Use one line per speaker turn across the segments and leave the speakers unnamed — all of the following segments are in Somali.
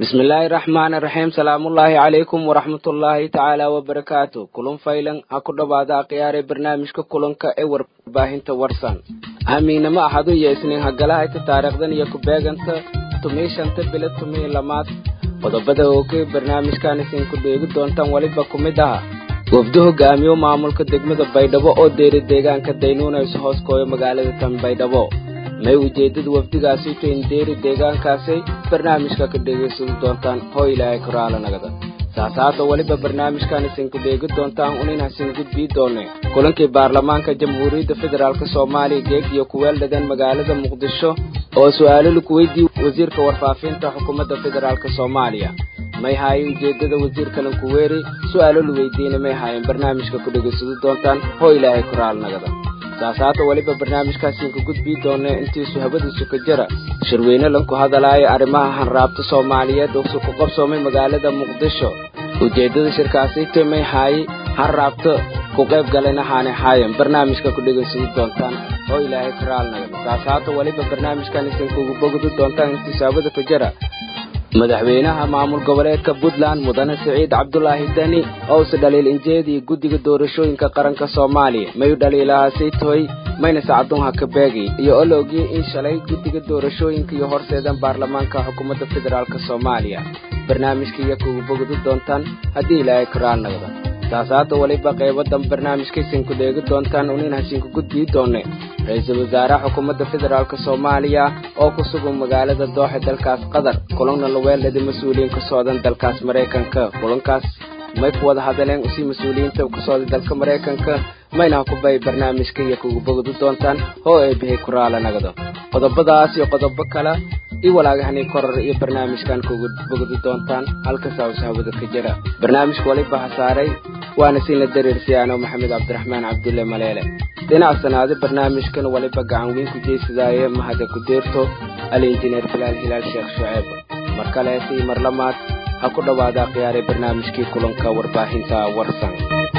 bismillaahi raxmaani raxiim salaamullaahi calaykum waraxmatullaahi tacaala wabarakaatu kulun faylan ha ku dhowaada akhyaare barnaamijka kulanka ee warbaahinta warsan amiinamo axadu iyo isniin hagalahayta taariikhdan iyo ku-beeganta tumii shanta bilo tumii lamaad qodobada ooke barnaamijkan isinku dheegi doontaan weliba ku mid aha wafdo hogaamiyo maamulka degmada baydhabo oo deeri deegaanka daynuunayso hoos kooyo magaalada tan baydhabo may ujeeddada wafdigaasi utahin deeri deegaankaasay barnaamijka ka dhegaysadi doontaan hoo ilaahay koraalanagada saasaada weliba barnaamijkan isinku dheegi doontaan unin hasin gudbii doone kulankii baarlamaanka jamhuuriyadda federaalk soomaaliya geeg iyo kuweeldhadan magaalada muqdisho oo su-aalo laku weydiiye wasiirka warfaafinta xukuumadda federaalk soomaaliya may haayeen ujeeddada wasiirkalan kuweeri su-aalo la weydiina may haayeen barnaamijka ku dhegaysadi doontaan hoo ilaahay koraalnagada saasaata weliba barnaamijkaasiinka gudbii doona intiisu habadiisu ka jira shirweyne lanku hadalaayo arrimaha hanraabta soomaaliyeed oo ku qabsoomay magaalada muqdisho ujeeddada shirkaasiita may haaye hanraabta ku qayb galayna haanay haayeen barnaamijka ku dhegaysadi doontaan oo ilaahay karaalnagada saasaata weliba barnaamijkan isinkugu bogdi doontaan intiisu habada ka jira madaxweynaha maamul goboleedka puntland mudane siciid cabdulaahi deni owse dhaliil injeedii guddiga doorashooyinka qaranka soomaaliya mayu dhaliilahaasay tahoy mayna sacadunha ka beegi iyo olowgii in shalay guddiga doorashooyinka iyo horseedan baarlamaanka xukuumadda federaalk soomaaliya barnaamijka iyo kugu bogdi doontaan haddii ilaahay karaalnagda saasaada weliba qaybadan barnaamijkaysinku dheegi doontaan unin hasinku gudbii doone ra-iisul wasaaraha xukuumadda federaalk soomaaliya oo ku sugan magaalada dooxe dalkaas qatar kulanna laweeldhada mas-uuliyiin ka socdan dalkaas maraykanka kulankaas may ku wada hadaleen usii mas-uuliyiinta ka socda dalka maraykanka mayna ha ku bay barnaamijka iyo kugu bogdi doontaan oo ay bihay kuraala nagdo qodobadaas iyo qodobo kale i walaagahani korar iyo barnaamijkan kugu bogdi doontaan halkasaawsa hawada ka jira barnaamijka waliba hasaaray waana siinla dareersiyaano maxamed cabdiraxmaan cabdulle maleele dhinac sanaade barnaamijkan waliba gacan weyn ku jeysadaaye mahada ku deerto alinjineer bilaal hilaal sheekh shuceeb mar kaleese iyo mar lamaad ha ku dhowaada khiyaaray barnaamijkii kulanka warbaahinta warsan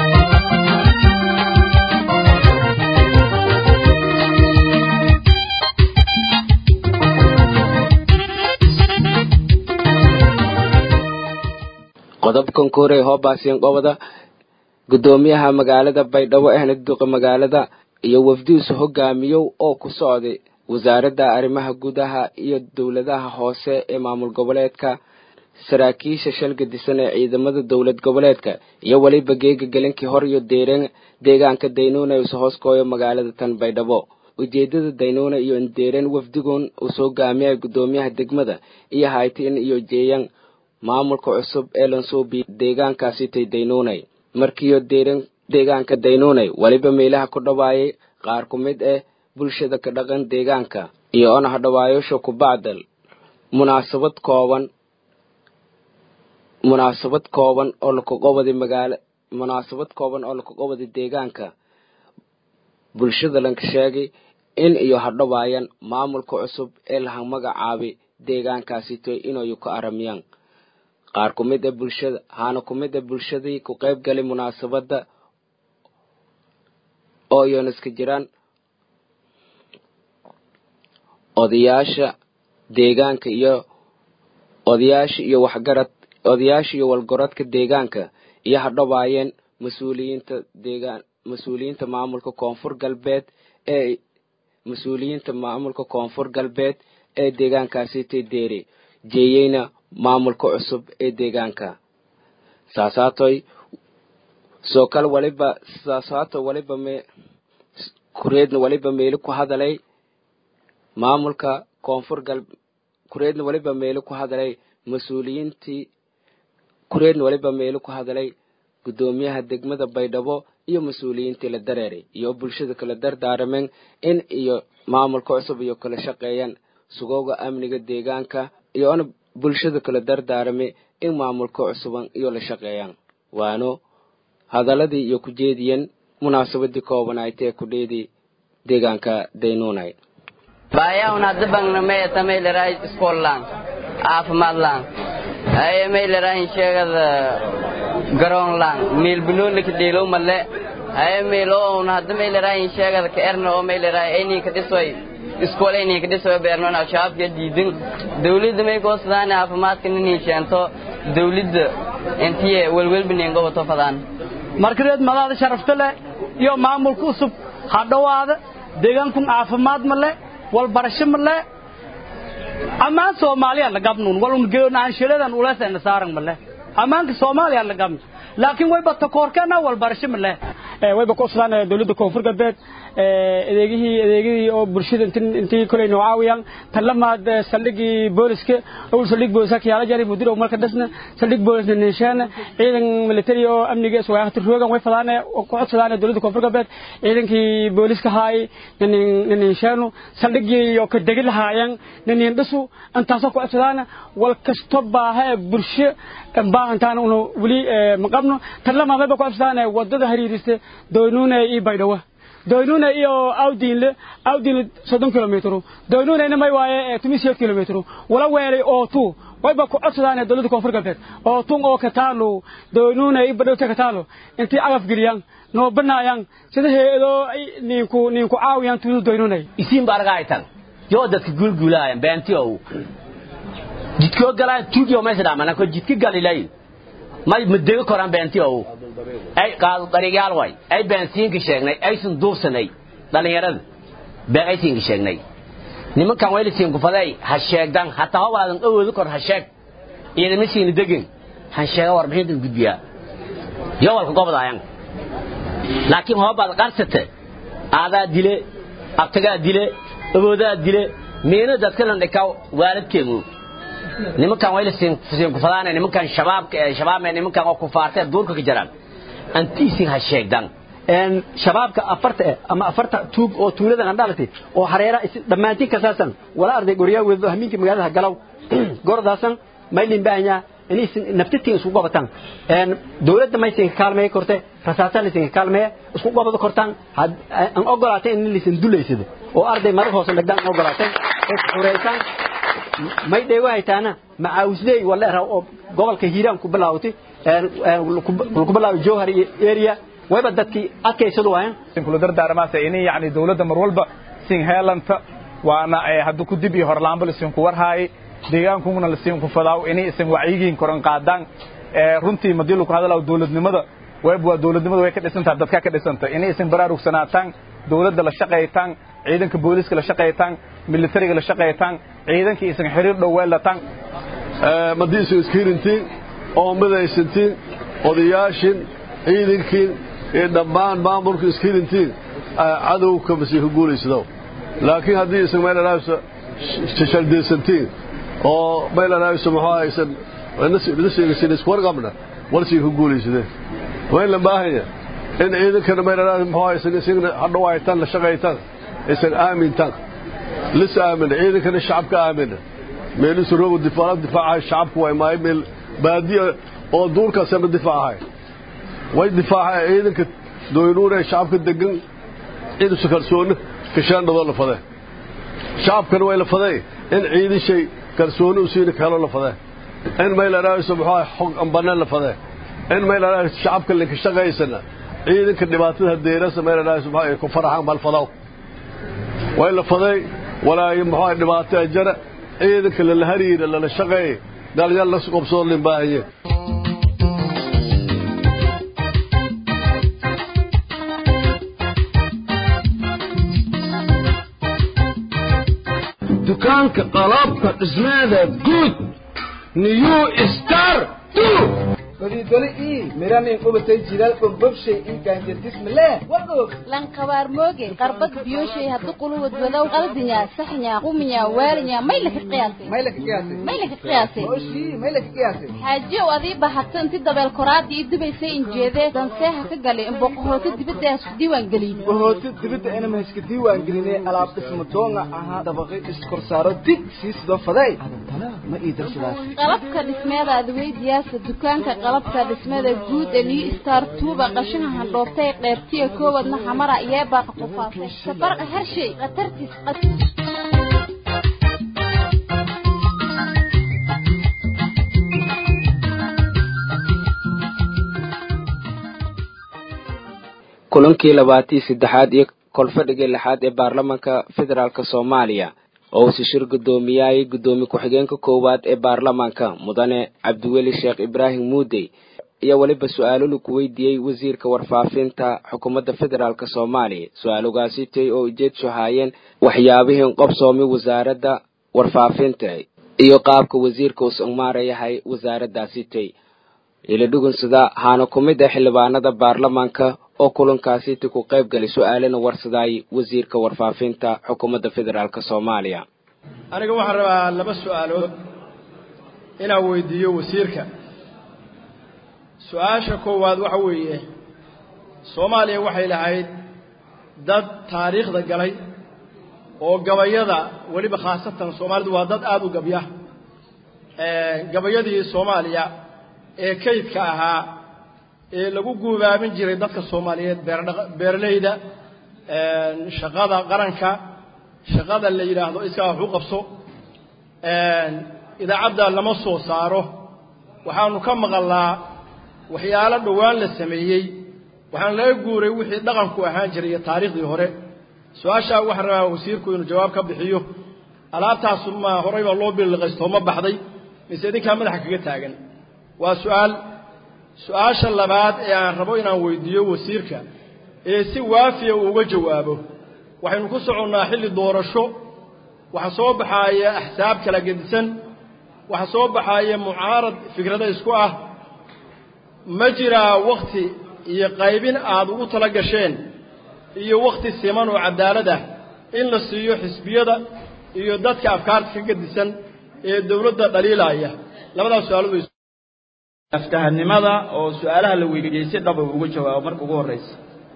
qodobkan koorey hoobaasiin qobada guddoomiyaha magaalada baydhabo ahna duqa magaalada iyo wafdiisu hogaamiyow oo ku socday wasaaradda arrimaha gudaha iyo dowladaha hoose ee maamul goboleedka saraakiisha shalga disan ee ciidamada dowlad goboleedka iyo weliba geega gelinkii hor iyo deereen deegaanka daynuuna isu hoos kooyo magaalada tan baydhabo ujeedada daynuuna iyo indeereen wafdigun uu soo gaamiyay guddoomiyaha degmada iyo haytin iyo jeeyan maamulka cusub ee lansuubi deegaankaasitay daynuunay markiiyo deeran deegaanka daynuunay weliba meelaha ku dhawaayay qaar ku mid ah bulshada ka dhaqan deegaanka iyo ona hadhawaayosha ku bacdal munaasabad kooban munaasabad kooban oo lakaqobadi magaala munaasabad kooban oo lakaqobadi deegaanka bulshada lanka sheegay in iyo hadhawaayan maamulka cusub ee laha magacaabay deegaankaasitoy inayu ka aramiyaan qaar ku mid a bulshada haana ku mid a bulshadii ku qayb galay munaasabadda oo iyoona iska jiraan odayaasha deegaanka iyo odayaasha iyo waxgarad odayaasha iyo walgoradka deegaanka iyo hadhawaayeen mas-uuliyiinta deegaan mas-uuliyiinta maamulka koonfur galbeed ee mas-uuliyiinta maamulka koonfur galbeed ee deegaankaasitay deeri jeeyeyna maamulka cusub ee deegaanka saasaatoy soo kale waliba saasaato waliba me kureedna waliba meeli ku hadalay maamulka koonfur gal kureedna waliba meeli ku hadalay mas-uuliyiintii kureedna waliba meeli ku hadalay guddoomiyaha degmada baydhabo iyo mas-uuliyiintii la dareeray iyo bulshada kala dardaarameen in iyo maamulka cusub iyo kala shaqeeyaan sugowga amniga deegaanka iyo ona bulshada kala dardaarame in maamulka cusuban iyo la shaqeeyaan waano hadaladii iyo ku jeediyeen munaasabadii koobanaaytee kudheedii deegaanka daynuunay
baayahuna dabangna maya tamayleray iskoollaan caafimaadlaan aye maylerahin sheegada garoonlaan meelbinoolika dheelow malle aye meelo own hadda maylerahin sheegada ka erna oo mayleray ayninka dhisoy iskoole inay ka dhiso beernoon shabaabka diidin dawladda may goosadaan caafimaadka inay sheento dawladda intii welwelba ninga wato fadaan
markadeed madaada sharafta leh iyo maamulka cusub ha dhowaada deegaankun caafimaad ma le walbarasho ma le ammaan soomaaliya la gabnuun walun geonaanshiladan uleesayna saaran ma le ammaanka soomaaliya la gabnu laakiin wayba takoorkeena walbarasho ma le wayba ku cusbaan dawladda koonfur galbeed adeegihii adeegihii oo bulshada intii kolay noo caawiyaan tan lamaad saldhigii booliska owl saldhig booliska kiyaala jari mudir oo marka dhasna saldhig boolisna ninshaana ciidan military oo amniga iswaaqti roogan way fadaan ku codsadaan dawladda koonfur galbeed ciidankii booliska haay ninshaanu saldhigii oo ka degi lahaayeen nin dhisu intaasoo ku codsadaan wal kasto baaha bulsho baahantaan unu weli maqabno tan lamaad wayba ku codsadaan wadada hariirisa doynuuna iyo baydhawa doynuna iyo awdiinle awdiinle soddon kilomitru doynunayna may waaye tumi siyeed kilomitru wala weelay oo tu wayba ku codsadaan dawladda koonfur galbeed oo tun oo kataalo doynuna iyo badhowta kataalo intii agaf geliyaan noo banaayaan sida heedoo ninku ninku caawiyaan tuudu doynunay
isiin bargaytan yoo dadka gulgulaayan beentiyo jidkoo galaan tuugiyo meesha dhaamana ko jidki galilay may mudego koran beentiyo ay qaado dariiqyaal way ay baansiinka sheegnay aysan duursanay dhalinyarada been aysiinka sheegnay nimankan weylisiin kufaday ha sheegdan hataa hobaadan awoodu kor ha sheeg ciidama siina degin han sheega warbixintan gudbiyaa yo walka gobdaayan laakiin hobaad qarsate aadaa dile abtagaa dile awoodaa dile miina dadkanan dhikaw waaladkeenu nimankan weylisiin kufadaana nimankan shabaabka shabaabme nimankan oo kufaartee duurka ka jiraan antiisin ha sheegdan
shabaabka afarta eh ama afarta tuug oo tuulada qandhalati oo hareera dhammaantiin kasaasan wala arday goryaa weedo hamiinka magaalada galaw gordaasan maylin baahanya inaysan naftitiin isku qabataan dawladda maysan kaalmeey korte rasaasa laysan kaalmeeya isku qabado kortaan an ogolaatay in laysan dulaysado oo arday marar hoose dhagdaan ogolaatay is xureysaan may dheego haytaana macaawisleey wala raw oo gobolka hiiraan ku bilaawtay ku bilaaway jowhar iyo area wayba dadkii adkaysadu waayan
kula dardaarmaasa inay yacni dawladda mar walba sin heelanta waana haddu ku dib iyo horlaanba lasinku warhaayay deegaankuna lasinku fadaaw inay isan wacyigiin koran qaadaan runtii madii lagu hadalaa dawladnimada wayb waa dawladnimada way ka dhisantaha dadka ka dhisanta inay isan baraarugsanaatan dawladda la shaqaytaan ciidanka booliska la shaqaytaan militariga la shaqaytaan ciidankii isan xiriir dhow weelataan
madii isu iskiirintiin oo midaysantiin odayaashin ciidankiin iyo dhammaan maamulka iskiirintiin cadowka masii ku guulaysado laakiin haddii isan meelalaabsa shaldaysantiin oo meelalaabsa muxuu aysan nasigasin iswarqabna walsii ku guulaysadeen wayn la baahanya in ciidankana meelalaabsa muxuu aysan isagna hadhawaytaan la shaqaytaan isan aamintaan lis aamina ciidankana shacabka aamina meelisu rogo difaac difaacahay shacabku way maay meel baadiya oo duurkaasana difaacahay way difaacay ciidanka doynuuna shacabka degan ciidansu kalsooni kashaandhadoo la fadee shacabkana way la fadee in ciidan shay kalsooni u siina kaloo la fadee in maylaraaso muxuu xog ambanaan la fadee in maylaraaso shacabka linka shaqaysana ciidanka dhibaatada deerasa maylaraaso muxuu ku faraxaan mal fadaw way la fadee walaayo muxuu dhibaato ajara ciidanka lala hariira lala shaqeeye dhalinyar la qobsoo lin baahanye
dukaanka qalabka dhismeeda guud new star
golidoli ii miranin qubatay jiral bombobshay ii gaanjadismale wagoog
lankabaar mooge qarbad biyoshay haddu quluwad wadow qaldinya saxnya quminya waalinya may laka qiyaasay
may laka qiyaasay
may laka qiyaasay
oshii may laka qiyaasay
xaajiyow adii bahatay inti dabeel koraadii ii dubaysay injeedee danseeha ka galay in boqohoota dibadda isku diiwaan gelin
boqohoota dibadda inama iska diiwaan gelinay alaab dhisma doonga ahaa dabaqay iskorsaaro dig sii sidoo faday adantana ma ii darsadaas
qalabka dhismeeda adweydiyaasa dukaanka qalabka dhismada guud ee new star tuuba qashaha handhoobtay qeybtiya koowadna xamara iyo baaqa qufaasay safarqa hershay khatartiis
kulankii labaatii saddexaad iyo kolfadhigii lixaad ee baarlamanka federaalk soomaaliya oo uu sishir guddoomiyaayay guddoomiye ku-xigeenka koowaad ee baarlamanka mudane cabdiweli sheekh ibraahim muudey iyo weliba su-aalo lagu weydiiyey wasiirka warfaafinta xukuumadda federaalk soomaaliya su-aalugaasitay oo ujeedsho haayeen waxyaabihii qobsoomi wasaaradda warfaafinta iyo qaabka wasiirka uusan maarayahay wasaaraddaasitay ila dhugunsada haana ku mid ah xildhibaanada baarlamaanka oo kulankaasiti ku qayb galay su-aalana warsadaay wasiirka warfaafinta xukuumadda federaalk soomaaliya
aniga waxaan rabaa laba su-aalood inaan weydiiyo wasiirka su-aasha koowaad waxa weeye soomaaliya waxay lahayd dad taariikhda galay oo gabayada weliba khaasatan soomaalidu waa dad aada u gabya gabayadii soomaaliya ee kaydka ahaa ee lagu guubaabin jiray dadka soomaaliyeed beerleyda shaqada qaranka shaqada la yidhaahdo iskaa wax u qabso idaacadda lama soo saaro waxaanu ka maqalnaa waxyaalo dhowaan la sameeyey waxaan laga guuray wixii dhaqanku ahaan jiray iyo taariikhdii hore su-aashaa waxaan rabaa wasiirku inuu jawaab ka bixiyo alaabtaasu ma horay baa loo biliqaystoo ma baxday mise idinkaa madaxa kaga taagan waa su-aal su-aasha labaad ee aan rabo inaan weydiiyo wasiirka ee si waafiya uu uga jawaabo waxaynu ku soconnaa xilli doorasho waxa soo baxaaya axsaab kala gedisan waxa soo baxaaya mucaarad fikrada isku ah ma jiraa wakhti iyo qaybin aad ugu tala gasheen iyo wakhti siman oo cadaalad ah in la siiyo xisbiyada iyo dadka afkaarta ka gedisan ee dowladda dhaliilaya labadaas su-aalood
aftahanimada oo su-aalaha la weydiiyey si dhab uu uga jawaabo marka ugu horreysa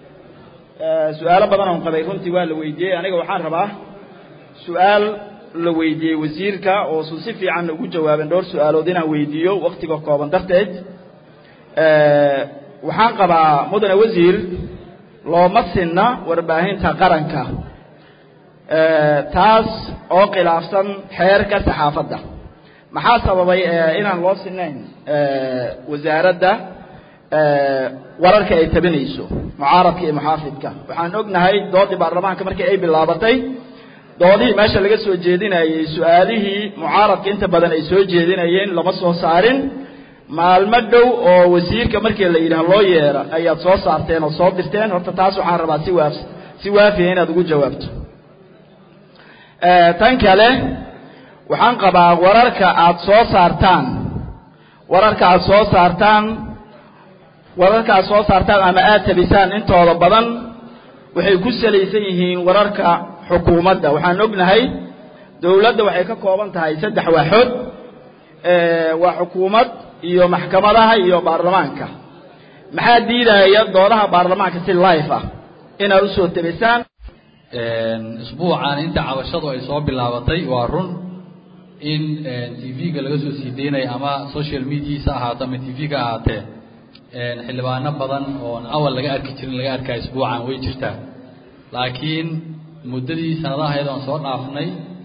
su-aalo badan oon qabay runtii waa la weydiiyey aniga waxaan rabaa su-aal la weydiiyey wasiirka oo su si fiican ugu jawaabeen dhowr su-aalood inaan weydiiyo wakhtiga kooban darteed waxaan qabaa mudane wasiir looma sinna warbaahinta qaranka taas oo khilaafsan xeerka saxaafadda maxaa sababay inaan loo sinayn wasaaradda wararka ay tabinayso mucaaradka iyo muxaafidka waxaan ognahay doodii baarlamaanka markii ay bilaabatay doodihii meesha laga soo jeedinayey su-aalihii mucaaradka inta badan ay soo jeedinayeen lama soo saarin maalmo dhow oo wasiirka markii la yidhaah loo yeera ayaad soo saarteen oo soo dirteen horta taas waxaan rabaa si waaf si waafiya inaad ugu jawaabto tan kale waxaan qabaa wararka aad soo saartaan wararka aad soo saartaan wararka aad soo saartaan ama aad tabisaan intooda badan waxay ku salaysan yihiin wararka xukuumadda waxaan ognahay dowladda waxay ka kooban tahay saddex waaxood waa xukuumad iyo maxkamadaha iyo baarlamaanka maxaa diidaya doodaha baarlamaanka si life ah inaad usoo tabisaan
isbuucan inta cabashadu ay soo bilaabatay waa run in tv-ga laga soo sii deynayo ama social mediasa ahaato ama tv-ga ahaatee xildhibaano badan oon awal laga arki jirin laga arkaa isbuucan way jirtaa laakiin muddadii sanadahayd oon soo dhaafnay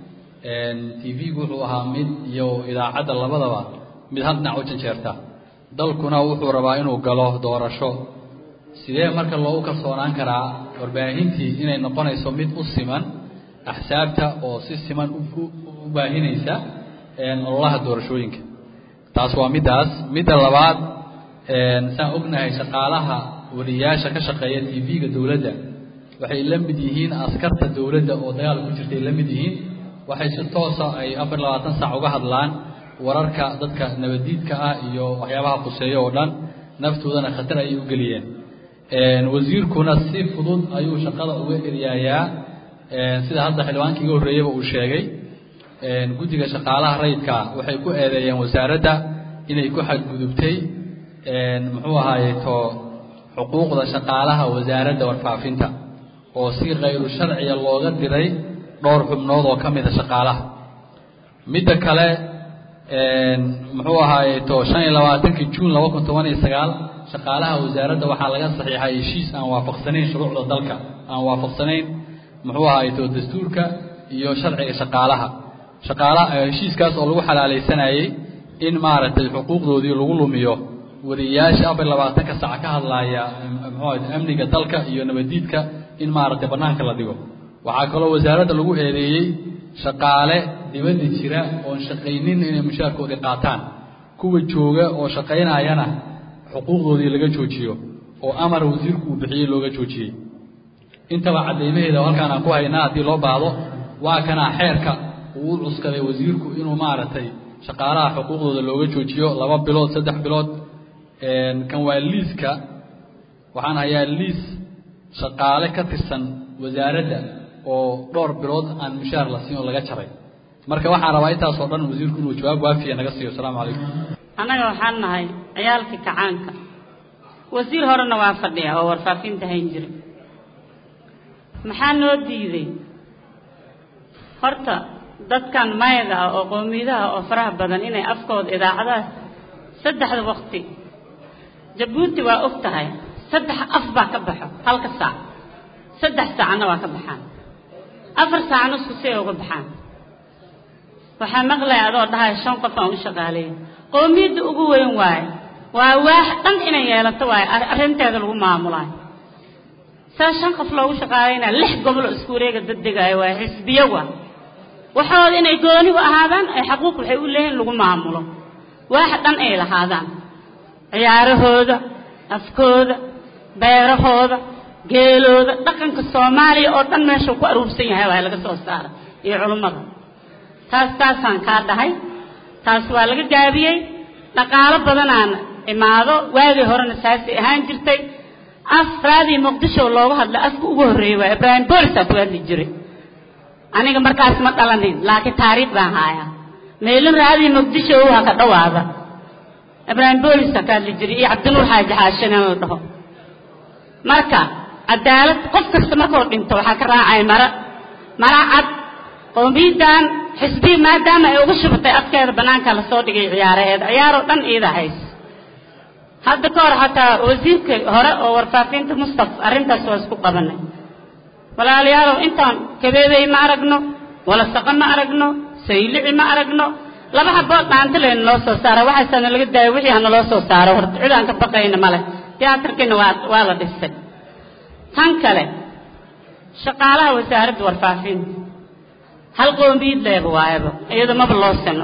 tv-gu wuxuu ahaa mid iyo idaacadda labadaba mid hal dhinac u janjeerta dalkuna wuxuu rabaa inuu galo doorasho sidee marka loogu kalsoonaan karaa warbaahintii inay noqonayso mid u siman axsaabta oo si siman u baahinaysa ololaha doorashooyinka taas waa middaas midda labaad saan ognahay shaqaalaha wariyaasha ka shaqeeya tv-ga dowladda waxay la mid yihiin askarta dowladda oo dagaal ku jirtay la mid yihiin waxay si toosa ay afar labaatan saac uga hadlaan wararka dadka nabadiidka ah iyo waxyaabaha khuseeyo oo dhan naftoodana khatar ayay u geliyeen wasiirkuna si fudud ayuu shaqada uga eryaayaa sida hadda xildhibaankii iga horreeyaba uu sheegay guddiga shaqaalaha rayidka waxay ku eedeeyeen wasaaradda inay ku xadgudubtay muxuu ahaaye to xuquuqda shaqaalaha wasaaradda warfaafinta oo si khayru sharciya looga diray dhowr xubnood oo ka mida shaqaalaha midda kale muxuu ahaaye to shan iyo labaatankii juun laba kun toban iyo sagaal shaqaalaha wasaaradda waxaa laga saxiixay heshiis aan waafaqsanayn shuruucda dalka aan waafaqsanayn muxuu ahaaye to dastuurka iyo sharciga shaqaalaha shaqaalaha heshiiskaas oo lagu xalaalaysanayey in maaragtay xuquuqdoodii lagu lumiyo wariyaasha afar labaatanka sac ka hadlaaya muxuu amniga dalka iyo nabadiidka in maaragtay bannaanka la dhigo waxaa kaloo wasaaradda lagu eedeeyey shaqaale dibadda jira oon shaqaynin inay mushaarkoodii qaataan kuwa jooga oo shaqaynayana xuquuqdoodii laga joojiyo oo amar wasiirku uu bixiyey looga joojiyey intaba caddaymaheeda halkaan aan ku haynaa haddii loo baahdo waa kanaa xeerka uu u cuskaday wasiirku inuu maaragtay shaqaalaha xuquuqdooda looga joojiyo laba bilood saddex bilood kan waa liiska waxaan hayaa liis shaqaale ka tirsan wasaaradda oo dhowr bilood aan mushaar la siin oo laga jaray marka waxaan rabaa intaasoo dhan wasiirku inuu jawaab waafiya naga siiyo asalaamu calaykum
annaga waxaan nahay ciyaalkii kacaanka wasiir horena waa fadhiya oo warfaafinta hayn jira maxaa noo diiday horta dadkan mayga ah oo qowmiyadaha oo faraha badan inay afkooda idaacadaha saddexda waqti jabuuti waa og tahay saddex af baa ka baxo halka saac saddex saacna waa ka baxaan afar saacna isku si ay uga baxaan waxaa maqlaya adoo dhahaya shan qof aan u shaqaaleeya qowmiyadda ugu weyn waaye waa waax dhan inay yeelato waaye arrinteeda lagu maamulaayo saa shan qof loogu shaqaalaynaya lix gobol oo isku wareega daddegaayo waa xisbiyo waa waxooda inay goonigu ahaadaan ay xaquuq waxay u leeyihin lagu maamulo waax dhan ay lahaadaan ciyaarahooda afkooda beerahooda geelooda dhaqanka soomaaliya oo dhan meeshuu ku aruursan yahay waa laga soo saara iyo culummada taas taasaan kaa dhahay taas waa laga gaabiyey dhaqaalo badanaan imaado waagii horena saasay ahaan jirtay afraadii muqdisho looga hadla afka ugu horreeyey waa ibraahim boolisaa ku hadli jiray aniga markaas ma dhalanin laakiin taariikh baan haayaa meelin raadii muqdisho ha ka dhawaada ibraahim boolisa ka hadli jiray iyo cabdinuur xaaji xaashin in la dhaho marka cadaalad qof kasta markuu dhinto waxaa ka raacay mara mara cad qowmiyaddan xisbiyi maadaama ay uga shubatay afkeeda bannaanka lasoo dhigay ciyaaraheeda ciyaaroo dhan iida hays hadda ka hor xataa wasiirka hore oo warfaafinta mustaf arrintaas waa isku qabanay walaalayaalow intaan kabeebey ma aragno walasaqa ma aragno saylici ma aragno laba haboo dhaanta layna loo soo saara waxaasana laga daaya wixii hana loo soo saaro horta cid aan ka baqayna male tiyaatarkiina waa waa la dhisay tan kale shaqaalaha wasaaradda warfaafinta hal qoomiyad leeba waayaba iyada maba loo sino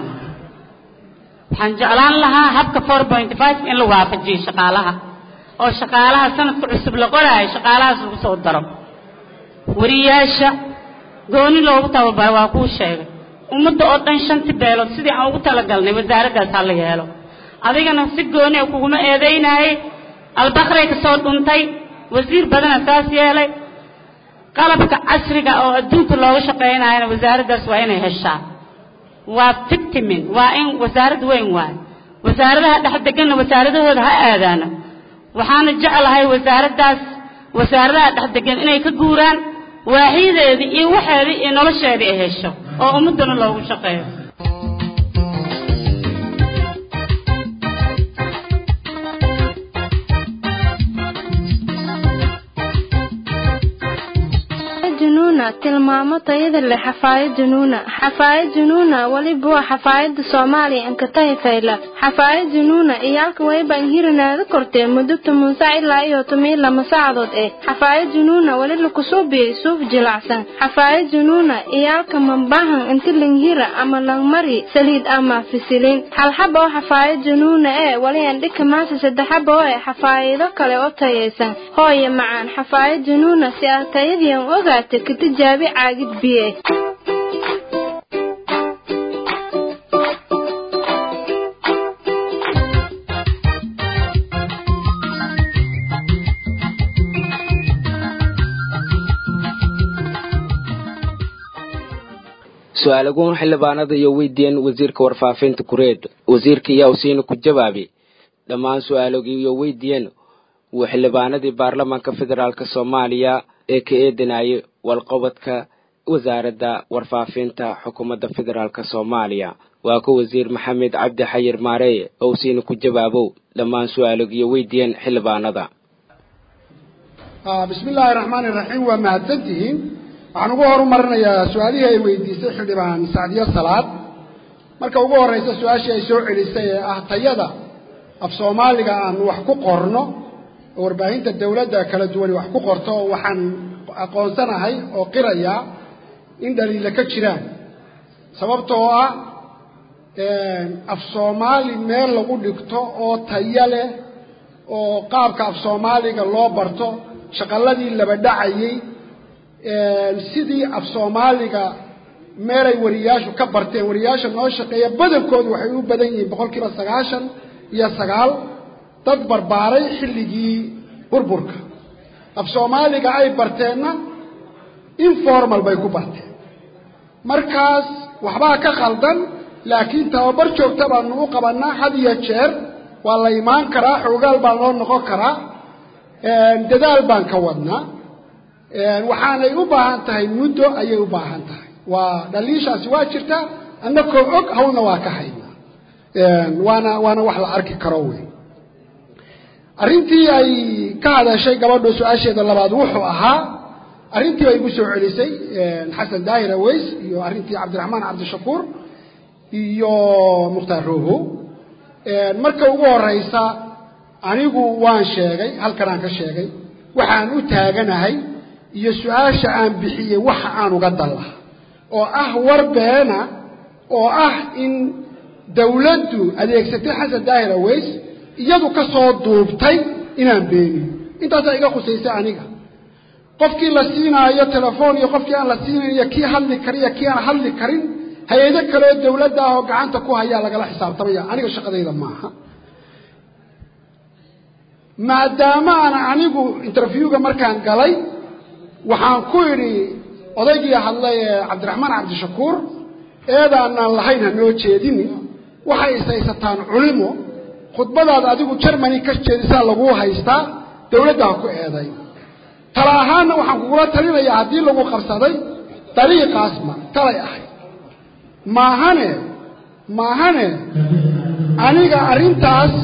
waxaan jeclaan lahaa habka four point five in la waafajiyo shaqaalaha oo shaqaalaha sanadka cusub la qoraayo shaqaalahaas lagu soo daro wariyaasha gooni loogu tababaro waa kuu sheegay ummadda oo dhan shanti beelood sidii aan ugu talagalnay wasaaraddaas ha la yeelo adigana si gooni a kuguma eedaynaayey albakray ka soo dhuntay wasiir badana saas yeelay qalabka casriga oo adduunka looga shaqaynayana wasaaraddaas waa inay heshaa waa fictimin waa in wasaarad weyn waayo wasaaradaha dhex deganna wasaaradahooda ha aadaano waxaana jeclahay wasaaraddaas wasaaradaha dhex degan inay ka guuraan waaxiyadeedii iyo waxeedii iyo nolosheedii ay hesho oo ummaddana loogu shaqeeyo
junuuna tilmaamo tayada leh xafaayad junuuna xafaayad junuuna weliba waa xafaayada soomaaliya ankatahi fayla xafaayad junuuna iyaalka wayban hirinaada kortee muddo toban sac ilaa iyo toban lama saacadood eh xafaayad junuuna weli lakusoo biyey suuf jilacsan xafaayad junuuna iyaalka mambahan inti langhira ama langmari saliid ama fisilin halxaba oo xafaayad junuuna ee weli andhika maasa saddexaba oo eh xafaayado kale oo tayaysan hooye macaan xafaayad junuuna si aad tayadiian ogaata ka tijaabi caagid biye
su-aalaguun xildhibaanada iyo weydiiyeen wasiirka warfaafinta kureed wasiirka ayaa usiina ku jawaabay dhammaan su-aalogii iyo weydiiyeen wuu xildhibaanadii baarlamaanka federaalk soomaaliya ee ka eedanayay walqabadka wasaaradda warfaafinta xukuumadda federaalk soomaaliya waa ku wasiir maxamed cabdi xayir maareye oo usiina ku jawaabow dhammaan su-aalogiyo weydiiyeen xildhibaanada
bismi illaahi raxmaani raxiim waa mahadsantihiin waxaan ugu horumarinayaa su-aalihii ay weydiisay xildhibaan sacdiyo salaad marka ugu horreysa su-aashii ay soo celisay ee ah tayada af soomaaliga aan wax ku qorno oo warbaahinta dawladda kala duwani wax ku qorto oo waxaan aqoonsanahay oo qiraya in dhaliila ka jiraan sababtoo ah af soomaali meel lagu dhigto oo tayo leh oo qaabka af soomaaliga loo barto shaqaladii laba dhacayey sidii af soomaaliga meelay wariyaashu ka barteen wariyaasha noo shaqeeya badankoodu waxay u badan yihiin boqol kiiba sagaashan iyo sagaal dad barbaaray xilligii burburka af soomaaliga ay barteenna informal bay ku barteen markaas waxbaa ka khaldan laakiin tababar joogta baanu u qabanaa had iyo jeer waa la imaan karaa xoogaal baa loo noqon karaa dadaal baan ka wadnaa waxaanay u baahan tahay muddo ayay u baahan tahay waa dhaliishaasi waa jirtaa annakoo og hawlna waa ka haynaa waana waana wax la arki karo wey arrintii ay ka hadashay gabadho su-aasheeda labaad wuxuu ahaa arrintii bay igu soo celisay xasan daahir aweys iyo arrintii cabdiraxmaan cabdishakuur iyo mukhtaar roobo marka ugu horeysa anigu waan sheegay halkanaan ka sheegay waxaan u taaganahay iyo su-aasha aan bixiyey waxa aan uga dan laha oo ah war beena oo ah in dawladdu adeegsatay xasan daahir aweys iyadu ka soo duubtay inaan beeniyo intaasaa iga khusaysay aniga qofkii la siinaayo telefoon iyo qofkii aan la siinayn iyo kii hadli karin iyo kii aan hadli karin hay-ado kaleoo dawladda ah oo gacanta ku hayaa lagala xisaabtamaya aniga shaqadayda maaha maadaama aan anigu interviewga markaan galay waxaan ku idhi odaygii hadlay ee cabdiraxmaan cabdishakuur eedaanaan lahayn ha noo jeedini waxay ishaysataan culimo khudbadaad adigu germany ka jeedisaa laguu haystaa dawladda ha ku eeday tala ahaanna waxaan kugula talinayaa haddii lagu qabsaday dariiqaas ma talay ahayd maahane maahane aniga arrintaas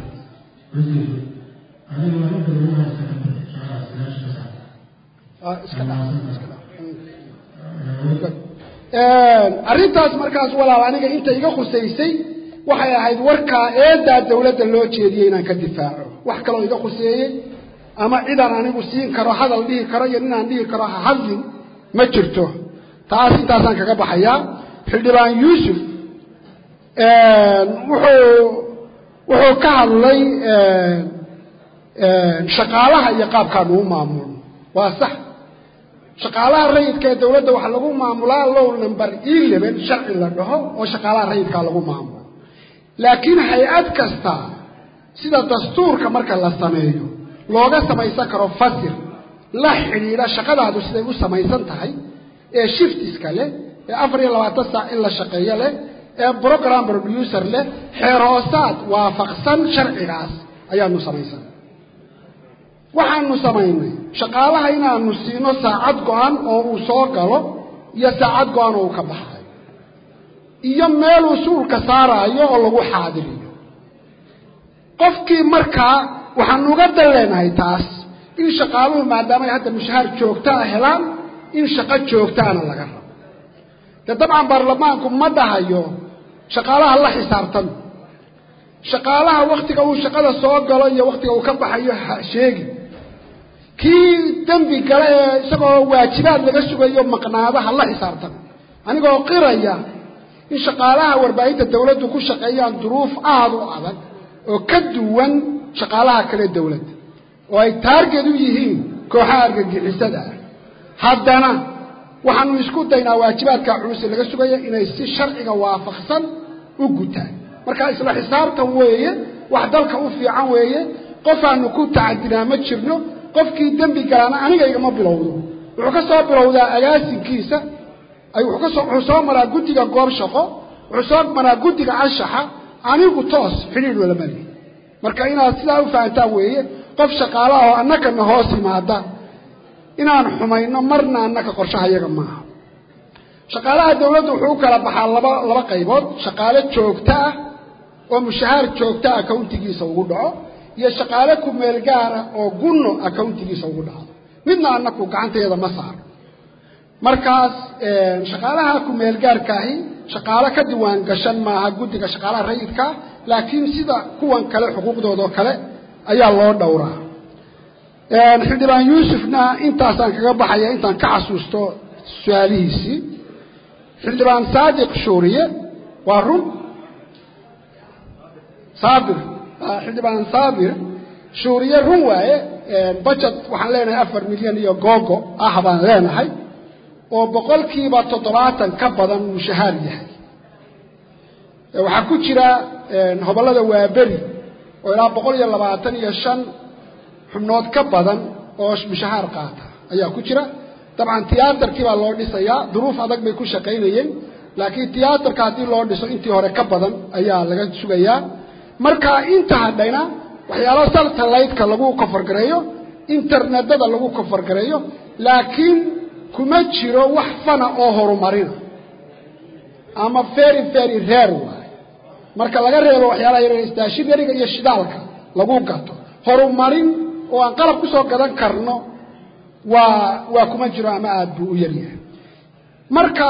arrintaas markaas walaal aniga inta iga khusaysay waxay ahayd warkaa eedaa dawladda loo jeediyey inaan ka difaaco wax kaloo iga khuseeyey ama cidaan anigu siin karo hadal dhihi karo iyo ninaan dhihi karo ha hadlin ma jirto taas intaasaan kaga baxayaa xildhibaan yuusuf wuxuu wuxuu ka hadlay shaqaalaha iyo qaabkaan uu maamulno waa sax shaqaalaha rayidka ee dawladda waxaa lagu maamulaa low number eleven sharci la dhaho oo shaqaalaha rayidkaa lagu maamulo laakiin hay-ad kasta sida dastuurka marka la sameeyo looga samaysan karo fasir la xidhiidha shaqadaadu siday u samaysan tahay ee shiftiska leh ee afar iyo labaatan saac in la shaqeeyo leh ee program producer leh xeer hoosaad waafaqsan sharcigaas ayaanu samaysan waxaanu samaynay shaqaalaha inaanu siino saacad go-an oo uu soo galo iyo saacad go-an oo uu ka baxayo iyo meeluu suulka saaraayo oo lagu xaadiriyo qofkii markaa waxaanu uga dan leenahay taas in shaqaaluhu maadaama ay hadda mushahaar joogtaa helaan in shaqo joogtaana laga rabo dee dabcan baarlamaanku ma dhahayo shaqaalaha la xisaabtan shaqaalaha waktiga uu shaqada soo galo iyo waktiga uu ka baxayo ha sheegi kii dembi gale ee isagoo waajibaad laga sugayo maqnaada ha la xisaabtan anigoo qiraya in shaqaalaha warbaahinta dawladdu ku shaqeeyaan duruuf aada u adag oo ka duwan shaqaalaha kale dawladda oo ay taarget u yihiin kooxaha argagixisada ah haddana waxaanu isku daynaa waajibaadka culusi laga sugaya inay si sharciga waafaqsan u gutaan marka isla xisaabtan weeye wax dalka u fiican weeye qofaanu ku tacadinaa ma jirno qofkii dembi galaana aniga igama bilowdo wuxuu ka soo bilowdaa agaasinkiisa wuxuu soo maraa guddiga goob shaqo wuxuu soo maraa guddiga anshaxa anigu toos xidhiidh walama lihi marka inaad sidaa u fahantaan weeye qof shaqaala ahoo annakana hoos yimaada inaan xumayno marna annaka qorshaha yaga maaha shaqaalaha dawladdu wuxuu u kala baxaa laba laba qaybood shaqaale joogto ah oo mushahaar joogto ah accountigiisa ugu dhaco iyo shaqaale kumeel gaara oo gunno accountigiisa ugu dhacdo midna annaku gacanteeda ma saaro markaas shaqaalaha kumeel gaarkaahi shaqaalo ka diwaan gashan maaha guddiga shaqaalaha rayidkaa laakiin sida kuwan kale xuquuqdoodao kale ayaa loo dhowraa xildhibaan yuusufna intaasaan kaga baxaya intaan ka xasuusto su-aalihiisii xildhibaan saadiq shuuriye waa run saabir xildhibaan saabir shuuriye run waaye budget waxaan leenahay afar milyan iyo googo ah baan leenahay oo boqolkiiba toddobaatan ka badan mushahaar yahay waxaa ku jira hobollada waaberi oo ilaa boqol iyo labaatan iyo shan xubnood ka badan oo mushahaar qaata ayaa ku jira dabcan tiyaatarkii baa loo dhisayaa duruuf adag bay ku shaqaynayeen laakiin tiyaatarka haddii loo dhiso intii hore ka badan ayaa laga sugayaa marka inta hadhayna waxyaalo saltalaydka lagu kofargareeyo internetada lagu kofargareeyo laakiin kuma jiro wax fana oo horumarina ama very very rare waaye marka laga reebo waxyaalaha yar stationariga iyo shidaalka lagu gato horumarin oo aan qalab kusoo gadan karno waa waa kuma jiro ama aada buu u yaryahay marka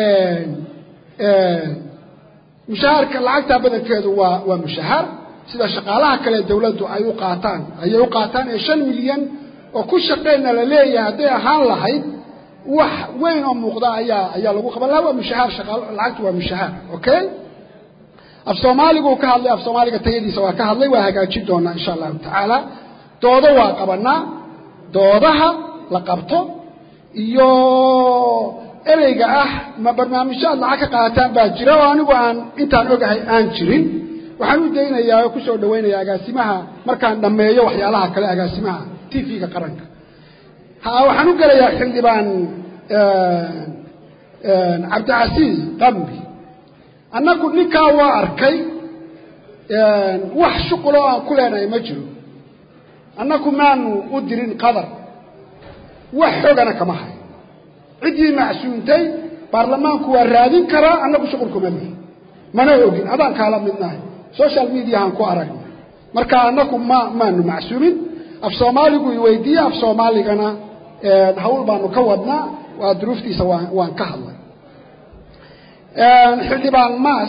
mushahaarka lacagtaa badankeedu waa waa mushahaar sida shaqaalaha kale dawladdu ay u qaataan ayay u qaataan ee shan milyan oo ku shaqeyna la leeyahay hadday ahaan lahayd wax weyn oo muuqda ayaa ayaa lagu qaban lahaa waa mushahaar shaqaal lacagtu waa mushahaar okay af soomaaligu ka hadlay af soomaaliga tayadiisa waa ka hadlay waa hagaajin doonaa insha allahu tacaala doodo waa qabanaa doodaha la qabto iyo ereyga ah ma barnaamijyaad lacag ka qaataan baa jira oo anigu aan intaan ogahay aan jirin waxaan u daynayaa oo kusoo dhaweynaya agaasimaha markaan dhammeeyo waxyaalaha kale agaasimaha t v-ga qaranka ha waxaan u gelayaa xildhibaan cabdicasiis qambi annagu ninkaa waa arkay wax shuquloo aan ku leenahay ma jiro annagu maanu u dirin qadar wax xogana kama hay ciddii macsuuntay baarlamaanku waa raadin karaa annagu shuqulkuma lihi mana ogin adaan kaala midnahay social mediahaan ku aragnay marka annagu ma maanu macsuumin af soomaaligu i weydiiye af soomaaligana hawl baanu ka wadnaa waa duruuftiisa waan waan ka hadlay xildhibaan maas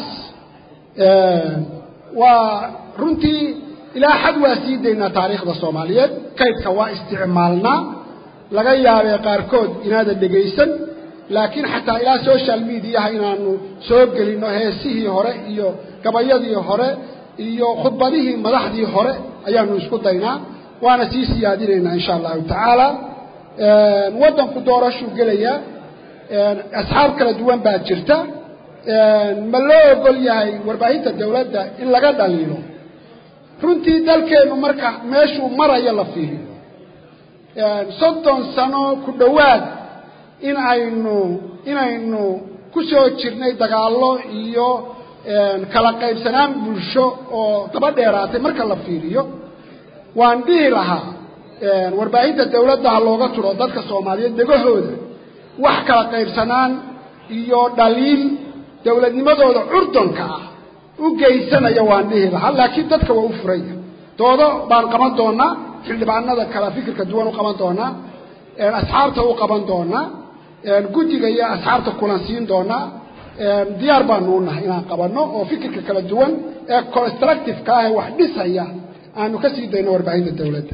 waa runtii ilaa xad waa sii daynaa taariikhda soomaaliyeed kaydka waa isticmaalnaa laga yaabee qaarkood inaadan dhegaysan laakiin xataa ilaa social mediaha inaanu soo gelinno heesihii hore iyo gabayadii hore iyo khudbadihii madaxdii hore ayaanu isku daynaa waana sii siyaadinaynaa insha allahu tacaala waddanku doorashuu gelayaa asxaab kala duwan baa jirta ma loo ogol yahay warbaahinta dawladda in laga dhaliilo runtii dalkeennu marka meeshuu marayo la fiiriyo soddon sano ku dhowaad in aynu inaynu ku soo jirnay dagaallo iyo kala qaybsanaan bulsho oo daba dheeraatay marka la fiiriyo waan dhihi lahaa warbaahinta dawladda ha looga turo dadka soomaaliyeed degahooda wax kala qaybsanaan iyo dhaliil dawladnimadooda curdonka ah u geysanaya waan dhihi lahaa laakiin dadka waa u furaya doodo baan qaban doonaa xildhibaanada kala fikirka duwan u qaban doonaa asxaabta u qaban doonaa guddiga iyo asxaabta kulansiin doonaa diyaar baanu u nahay inaan qabanno oo fikirka kala duwan ee constructiveka ah ee wax dhisaya aanu ka sii dayno warbaahinta dawladda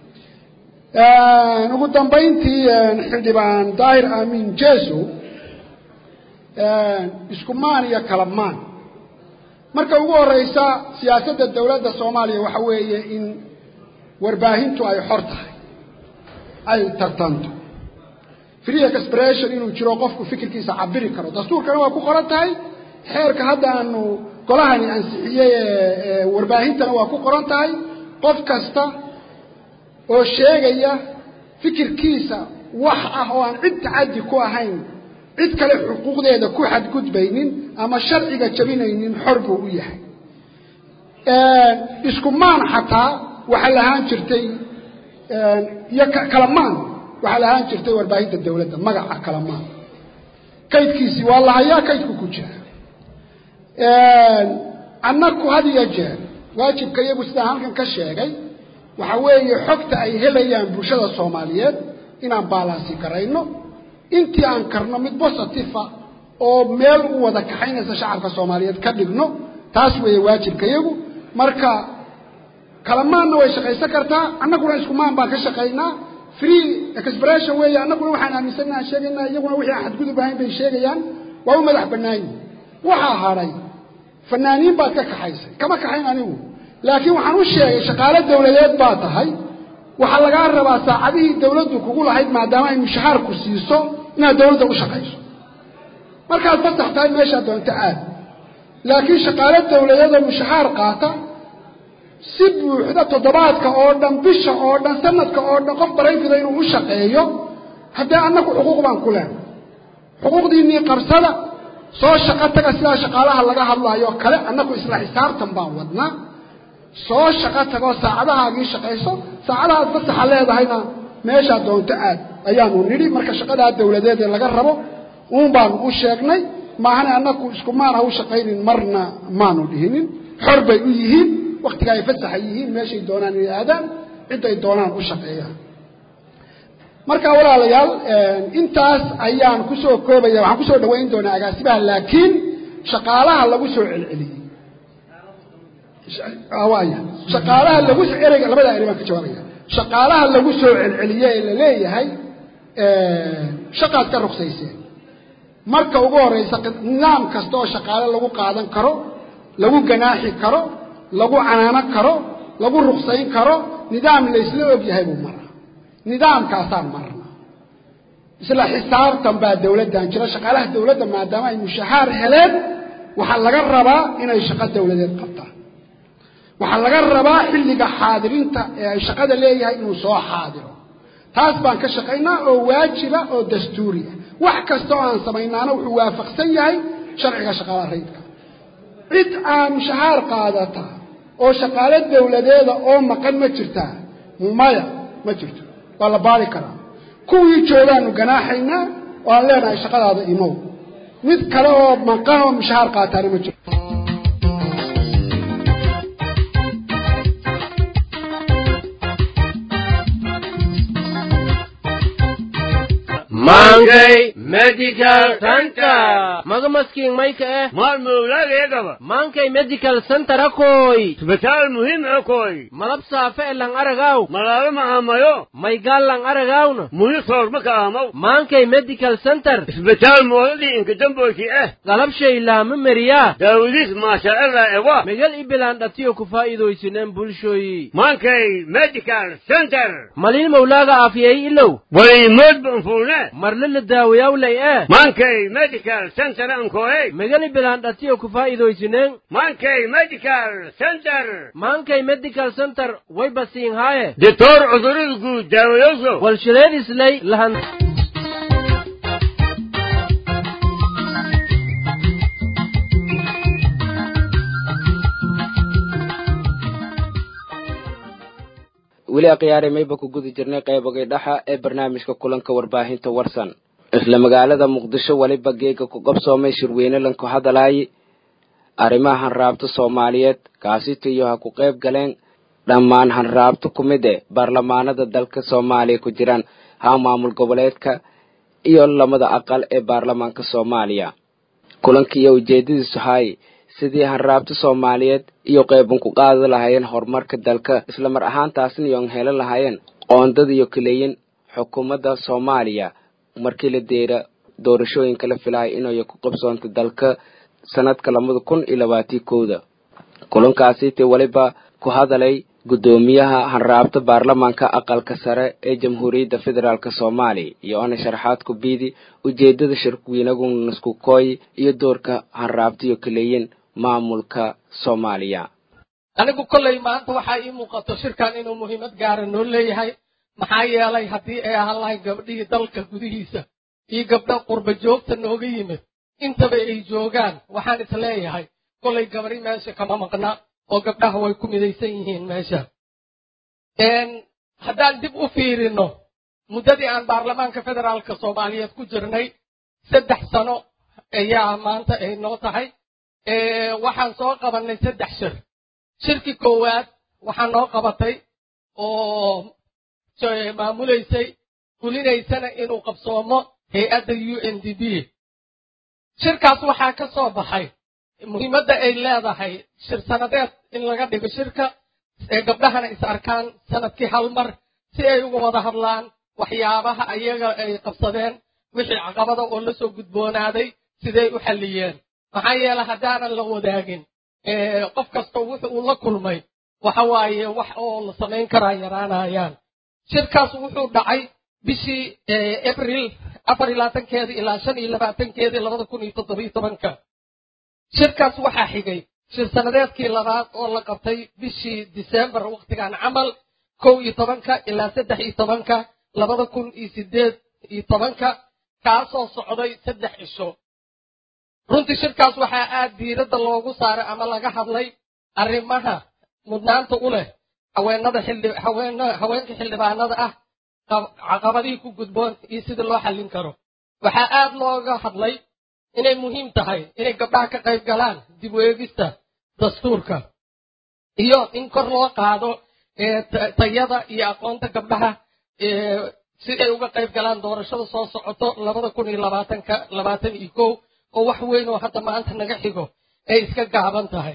ugu dambayntii xildhibaan daahir aamin jeso isku maan iyo kala maan marka ugu horeysa siyaasadda dawladda soomaaliya waxa weeye in warbaahintu ay xor tahay ay tartanto free expression inuu jiro qofku fikirkiisa cabiri karo dastuurkana waa ku qoran tahay xeerka hadda aanu golahani ansixiyey ee warbaahintana waa ku qoran tahay qof kasta oo sheegaya fikirkiisa wax ah oo aan cid tacaddi ku ahayn cid kale xuquuqdeeda ku xadgudbaynin ama sharciga jabinaynin xor buu u yahay isku maan xataa waxaa lahaan jirtay iyo kalamaan waxaa lahaan jirtay warbaahinta dawladda magaca kalamaan kaydkiisii waa la hayaa kaydku ku jira annaku had iyo jeer waajibka iyagu sidaan halkan ka sheegay waxa weeye xogta ay helayaan bulshada soomaaliyeed inaan baalaansi garayno intii aan karno mid bositifa oo meel u wada kaxaynaysa shacabka soomaaliyeed ka dhigno taas weeye waajibka iyagu marka kalamaanna way shaqaysan kartaa annaguna isku maan baan ka shaqaynaa free expression weeye annaguna waxaan aaminsanna aan sheegaynaa iyaguna wixii aan xadgudub ahayn bay sheegayaan waa u madax bannaan yihin waxaa hadhay fanaaniin baad ka kaxaysay kama kaxayn anigu laakiin waxaan u sheegay shaqaale dawladeed baa tahay waxaa lagaa rabaa saacadihii dawladdu kugu lahayd maadaama ay mushahaarku siiso inaad dawladda u shaqayso markaad fasax tahay meeshaa doonto aad laakiin shaqaale dawladeedoo mushahaar qaata si buuxda toddobaadka oo dhan bisha oo dhan sanadka oo dhan qof barayfida inuu u shaqeeyo haddee annagu xuquuq baan ku leenay xuquuqdiinnii qabsada soo shaqo taga sidaa shaqaalaha laga hadlaayo kale annagu isla xisaabtan baan wadnaa soo shaqo tagoo saacadahaagii shaqayso saacadahaad fasaxa leedahayna meeshaa doonto aad ayaanu nidhi marka shaqadaa dawladeed ee laga rabo uun baanu u sheegnay maahane annagu isku maan ha u shaqaynin marna maanu dhihinin xor bay u yihiin waktiga ay fasaxa yihiin meeshay doonaan inay aadaan cidday doonaan u shaqeeyaan marka walaalayaal intaas ayaan kusoo koobaya waxaan kusoo dhawayn doonaa agaasimaha laakiin shaqaalaha lagu soo celceliyey waaya shaqaalaha lagu ereyga labada erey baan ka jawaabaya shaqaalaha lagu soo celceliyey ee la leeyahay shaqaad ka rugsayseen marka ugu horeysa nidaam kasta oo shaqaale lagu qaadan karo lagu ganaaxi karo lagu canaano karo lagu ruksayn karo nidaam laysla og yahay buu maraa nidaamkaasaan marna isla xisaabtan baa dawladdan jira shaqaalaha dawladda maadaama ay mushahaar heleen waxaa laga rabaa inay shaqo dawladeed qabtaan waxaa laga rabaa xilliga xaadirinta ee ay shaqada leeyahay inuu soo xaadiro taas baan ka shaqaynaa oo waajiba oo dastuuri ah wax kasta oo aan samaynaana wuxuu waafaqsan yahay sharciga shaqaalaha rayidka cid aan mushahaar qaadata oo shaqaale dawladeeda oo maqan ma jirtaa maya ma jirto waa la baari karaa kuwii joogaanu ganaaxaynaa oo aan leenahay shaqadaada imow mid kale oo maqan oo mushahaar qaataana ma jirto
Mangay Medical Center.
maga maskiin mayka eh
Mal mawlageedaba.
maankay medical center akoy
Isbitaal muhiim akoy.
malab saafe e lang aragaw
Malaalo ma amayo.
maygaal lang aragawna
Muhi soorma ka amaw.
maankay medical center
Isbitaal moodadii inka damboyki eh.
galabshay laama meriyaa
Daawadiis maasha Allah ewa.
megal ibilaan dhatiyo ku faa'iidaysineen bulshoyi
Mangay Medical Center.
malin mawlaaga aafiyey ilow
Waliimood banfuune.
marle la daawayawlay eh
Mangay Medical Center ankoy.
megal ibilaan dhatiyo ku faa'iidaysineen
Mangay Medical Center.
maankay medical center way basiin haaye
Ditoor cudurada guud daawayoso.
walshileed islay lahan
weli akhyaari mayba ku guda jirnay qaybogay dhaxa ee barnaamijka kulanka warbaahinta warsan isla magaalada muqdisho weliba geega ku qabsoomay shirweyne lanku hadalaayi arrimaha hanraabta soomaaliyeed kaasitiyo ha ku qayb galeen dhammaan hanraabta ku mid e baarlamaanada dalka soomaaliya ku jiraan ha maamul goboleedka iyo lamada aqal ee baarlamaanka soomaaliya kulankiiyo ujeedadiisu hay sidii hanraabta soomaaliyeed iyo qeyban ku qaadi lahaayeen horumarka dalka isla mar ahaantaasna iyoon heli lahaayeen qoondada iyo kaleyin xukuumadda soomaaliya markii la deera doorashooyinka la filaya inay ku qabsoonto dalka sanadka labada kun iyo labaatii kowda kulankaasite weliba ku hadalay guddoomiyaha hanraabta baarlamaanka aqalka sare ee jamhuuriyadda federaalk soomaaliya iyo ona sharaxaad ku biidi ujeedada shirweynagu nasku kooy iyo doorka hanraabta iyo kaleyin maamulka soomaaliya
anigu kollay maanta waxaa ii muuqato shirkan inuu muhiimad gaara noo leeyahay maxaa yeelay haddii ay ahaan lahay gabdhihii dalka gudihiisa iyo gabdha qurba joogta nooga yimid intaba ay joogaan waxaan is leeyahay kollay gabari meesha kama maqna oo gabdhaha way ku midaysan yihiin meesha haddaan dib u fiirino muddadii aan baarlamaanka federaalka soomaaliyeed ku jirnay saddex sano ayaa maanta ay noo tahay waxaan soo qabannay saddex shir shirkii koowaad waxaa noo qabatay oo maamulaysay fulinaysana inuu qabsoomo hay-adda u n d b shirkaas waxaa ka soo baxay muhiimadda ay leedahay shir sanadeed in laga dhigo shirka ee gabdhahana is arkaan sanadkii hal mar si ay uga wada hadlaan waxyaabaha ayaga ay qabsadeen wixii caqabada oo la soo gudboonaaday siday u xalliyeen maxaa yeele haddaanan la wadaagin qof kasta wuxu uu la kulmay waxa waaye wax oo la samayn karaa yaraanayaan shirkaas wuxuu dhacay bishii abril afar iyo labaatankeedii ilaa shan iyo labaatankeedii labada kun iyo toddobiyo tobanka shirkaas waxaa xigay shir sanadeedkii labaad oo la qabtay bishii disembar wakhtigan camal kow iyo tobanka ilaa saddex iyo tobanka labada kun iyo sideed iyo tobanka kaasoo socday saddex cisho runtii shirkaas waxaa aad diiradda loogu saaray ama laga hadlay arrimaha mudnaanta u leh haweenada haweenka xildhibaanada ah caqabadihii ku gudboon iyo sidii loo xallin karo waxaa aad looga hadlay inay muhiim tahay inay gabdhaha ka qayb galaan dib u eegista dastuurka iyo in kor loo qaado tayada iyo aqoonta gabdhaha si ay uga qayb galaan doorashada soo socoto labada kun iyo labaatanka labaatan iyo kow oo wax weyn oo hadda maanta naga xigo ay iska gaaban tahay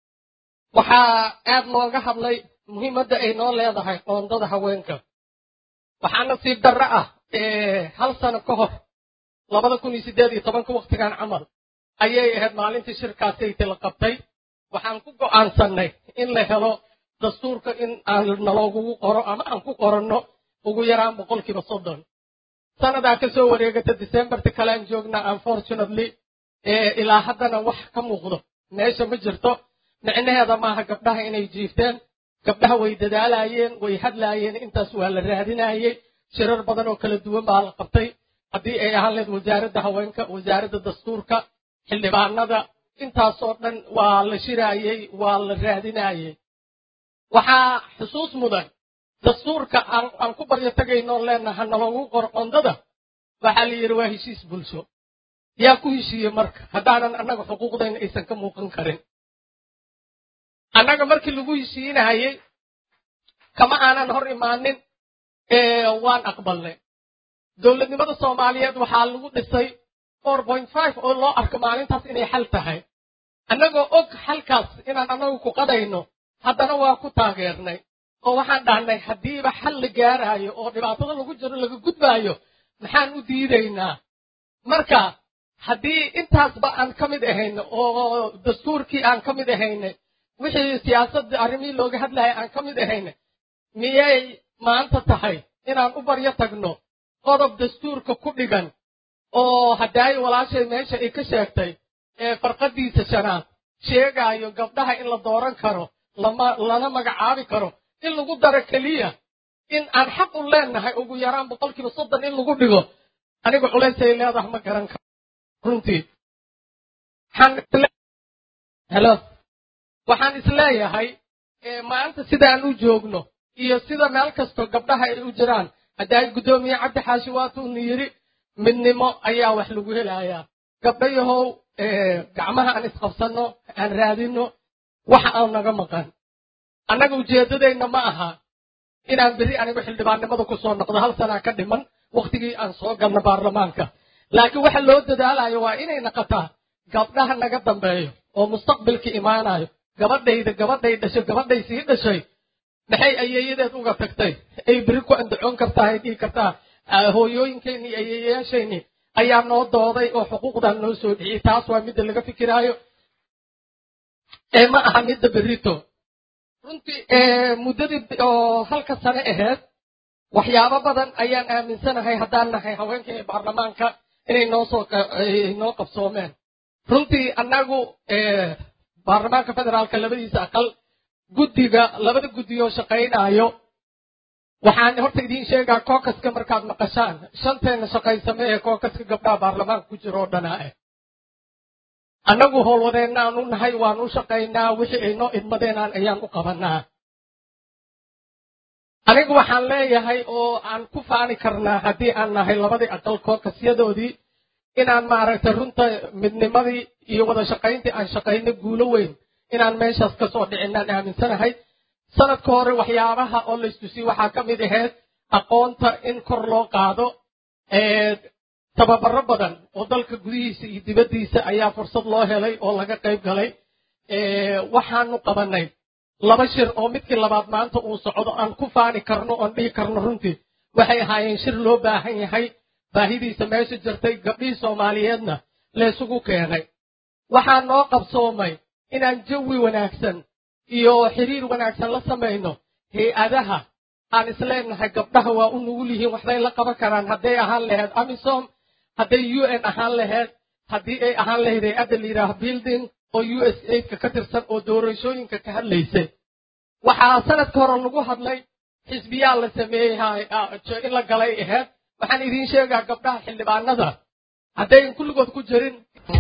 waxaa aad looga hadlay muhiimadda ay noo leedahay qoondada haweenka waxaa nasiib darro ah hal sano ka hor labada kun iyo siddeed iyo tobanka wakhtigan camal ayay ahayd maalintii shirkaasayta la qabtay waxaan ku go'aansannay in la helo dastuurka in aan naloogugu qoro ama aan ku qoranno ugu yaraan boqolkiiba soddon sanadaa ka soo wareegata decemberta kale aan joognaa unfortunately ilaa haddana wax ka muuqdo meesha ma jirto micnaheeda maaha gabdhaha inay jiifteen gabdhaha way dadaalaayeen way hadlaayeen intaas waa la raadinaayey shirar badan oo kala duwan baa la qabtay haddii ay ahaan lahayd wasaaradda haweenka wasaaradda dastuurka xildhibaanada intaasoo dhan waa la shiraayey waa la raadinaayey waxaa xusuus mudan dastuurka aan ku baryo tagaynoo leenaha naloogu qor qondada waxaa la yidhi waa heshiis bulsho yaa ku heshiiyey marka haddaanan annaga xuquuqdayna aysan ka muuqan karin annaga markii lagu heshiinayey kama aanan hor imaanin waan aqbalnay dowladnimada soomaaliyeed waxaa lagu dhisay oo loo arko maalintaas inay xal tahay annagoo og xalkaas inaan annagu ku qadayno haddana waa ku taageernay oo waxaan dhahnay haddiiba xal la gaaraayo oo dhibaatada lagu jiro laga gudbaayo maxaan u diidaynaa marka haddii intaasba aan ka mid ahayno oo dastuurkii aan ka mid ahaynay wixii siyaasadda arrimihii looga hadlayay aan ka mid ahayna miyay maanta tahay inaan u baryo tagno qodob dastuurka ku dhigan oo haddaayo walaashay meesha ay ka sheegtay ee farqadiisa shanaad sheegaayo gabdhaha in la dooran karo lana magacaabi karo in lagu daro keliya in aan xaq u leenahay ugu yaraan boqolkiiba soddon in lagu dhigo aniga culaysay leedahay ma garan karo runtii helo waxaan isleeyahay maanta sidaan u joogno iyo sida meel kastoo gabdhaha ay u jiraan haddaay guddoomiye cabdi xaashi waatuuna yidhi midnimo ayaa wax lagu helayaa gabdhayahow gacmaha aan isqabsanno aan raadinno waxa aan naga maqan annaga ujeeddadayna ma aha inaan berri anigu xildhibaannimada ku soo noqdo hal sanaa ka dhiman wakhtigii aan soo galno baarlamaanka laakiin waxa loo dadaalayo waa inay naqataa gabdhaha naga dambeeyo oo mustaqbilka imaanayo gabadhayda gabadhay dhashay gabadhay sii dhashay maxay ayeeyadeed uga tagtay ay beri ku andacoon kartaa ay dhihi kartaa hooyooyinkeenni iyo ayeeyayaasheenni ayaa noo dooday oo xuquuqdan noo soo dhiciyey taas waa midda laga fikiraayo ee ma aha midda berito runtii muddadii oo halka sane ahayd waxyaabo badan ayaan aaminsanahay haddaan nahay haweenkii baarlamaanka inay noo soo noo qabsoomeen runtii annagu baarlamaanka federaalka labadiisa aqal guddiga labada guddi oo shaqaynaayo waxaan horta idiin sheegaa kookaska markaad maqashaan shanteena shaqaysame ee kookaska gabdhaha baarlamaanka ku jira oo dhanaa ah annagu howlwadeenaan u nahay waan u shaqaynaa wixii ay noo idmadeenaan ayaan u qabanaa anigu waxaan leeyahay oo aan ku faani karnaa haddii aan nahay labadii aqal kookasyadoodii inaan maaragtay runta midnimadii iyo wada shaqayntii aan shaqayno guulo weyn inaan meeshaas ka soo dhicinaan aaminsanahay sanadka hore waxyaabaha oo laystusiyey waxaa ka mid ahayd aqoonta in kor loo qaado tababaro badan oo dalka gudihiisa iyo dibaddiisa ayaa fursad loo helay oo laga qayb galay waxaanu qabanay laba shir oo midkii labaad maanta uu socdo aan ku faani karno oon dhihi karno runtii waxay ahaayeen shir loo baahan yahay baahidiisa meesha jirtay gabdhihii soomaaliyeedna laysugu keenay waxaa noo qabsoomay inaan jawi wanaagsan iyo xiriir wanaagsan la samayno hay-adaha aan isleenahay gabdhaha waa u nugul yihiin waxbay la qaban karaan hadday ahaan lahayd amisom hadday u n ahaan lahayd haddii ay ahaan lahayd hay-adda la yidhaaha building oo u s aidka ka tirsan oo doorashooyinka ka hadlaysay waxaa sanadka hore lagu hadlay xisbiyaa la sameeyey in la galay ahayd waxaan idiin sheegaa gabdhaha xildhibaanada haddayn kulligood ku jirin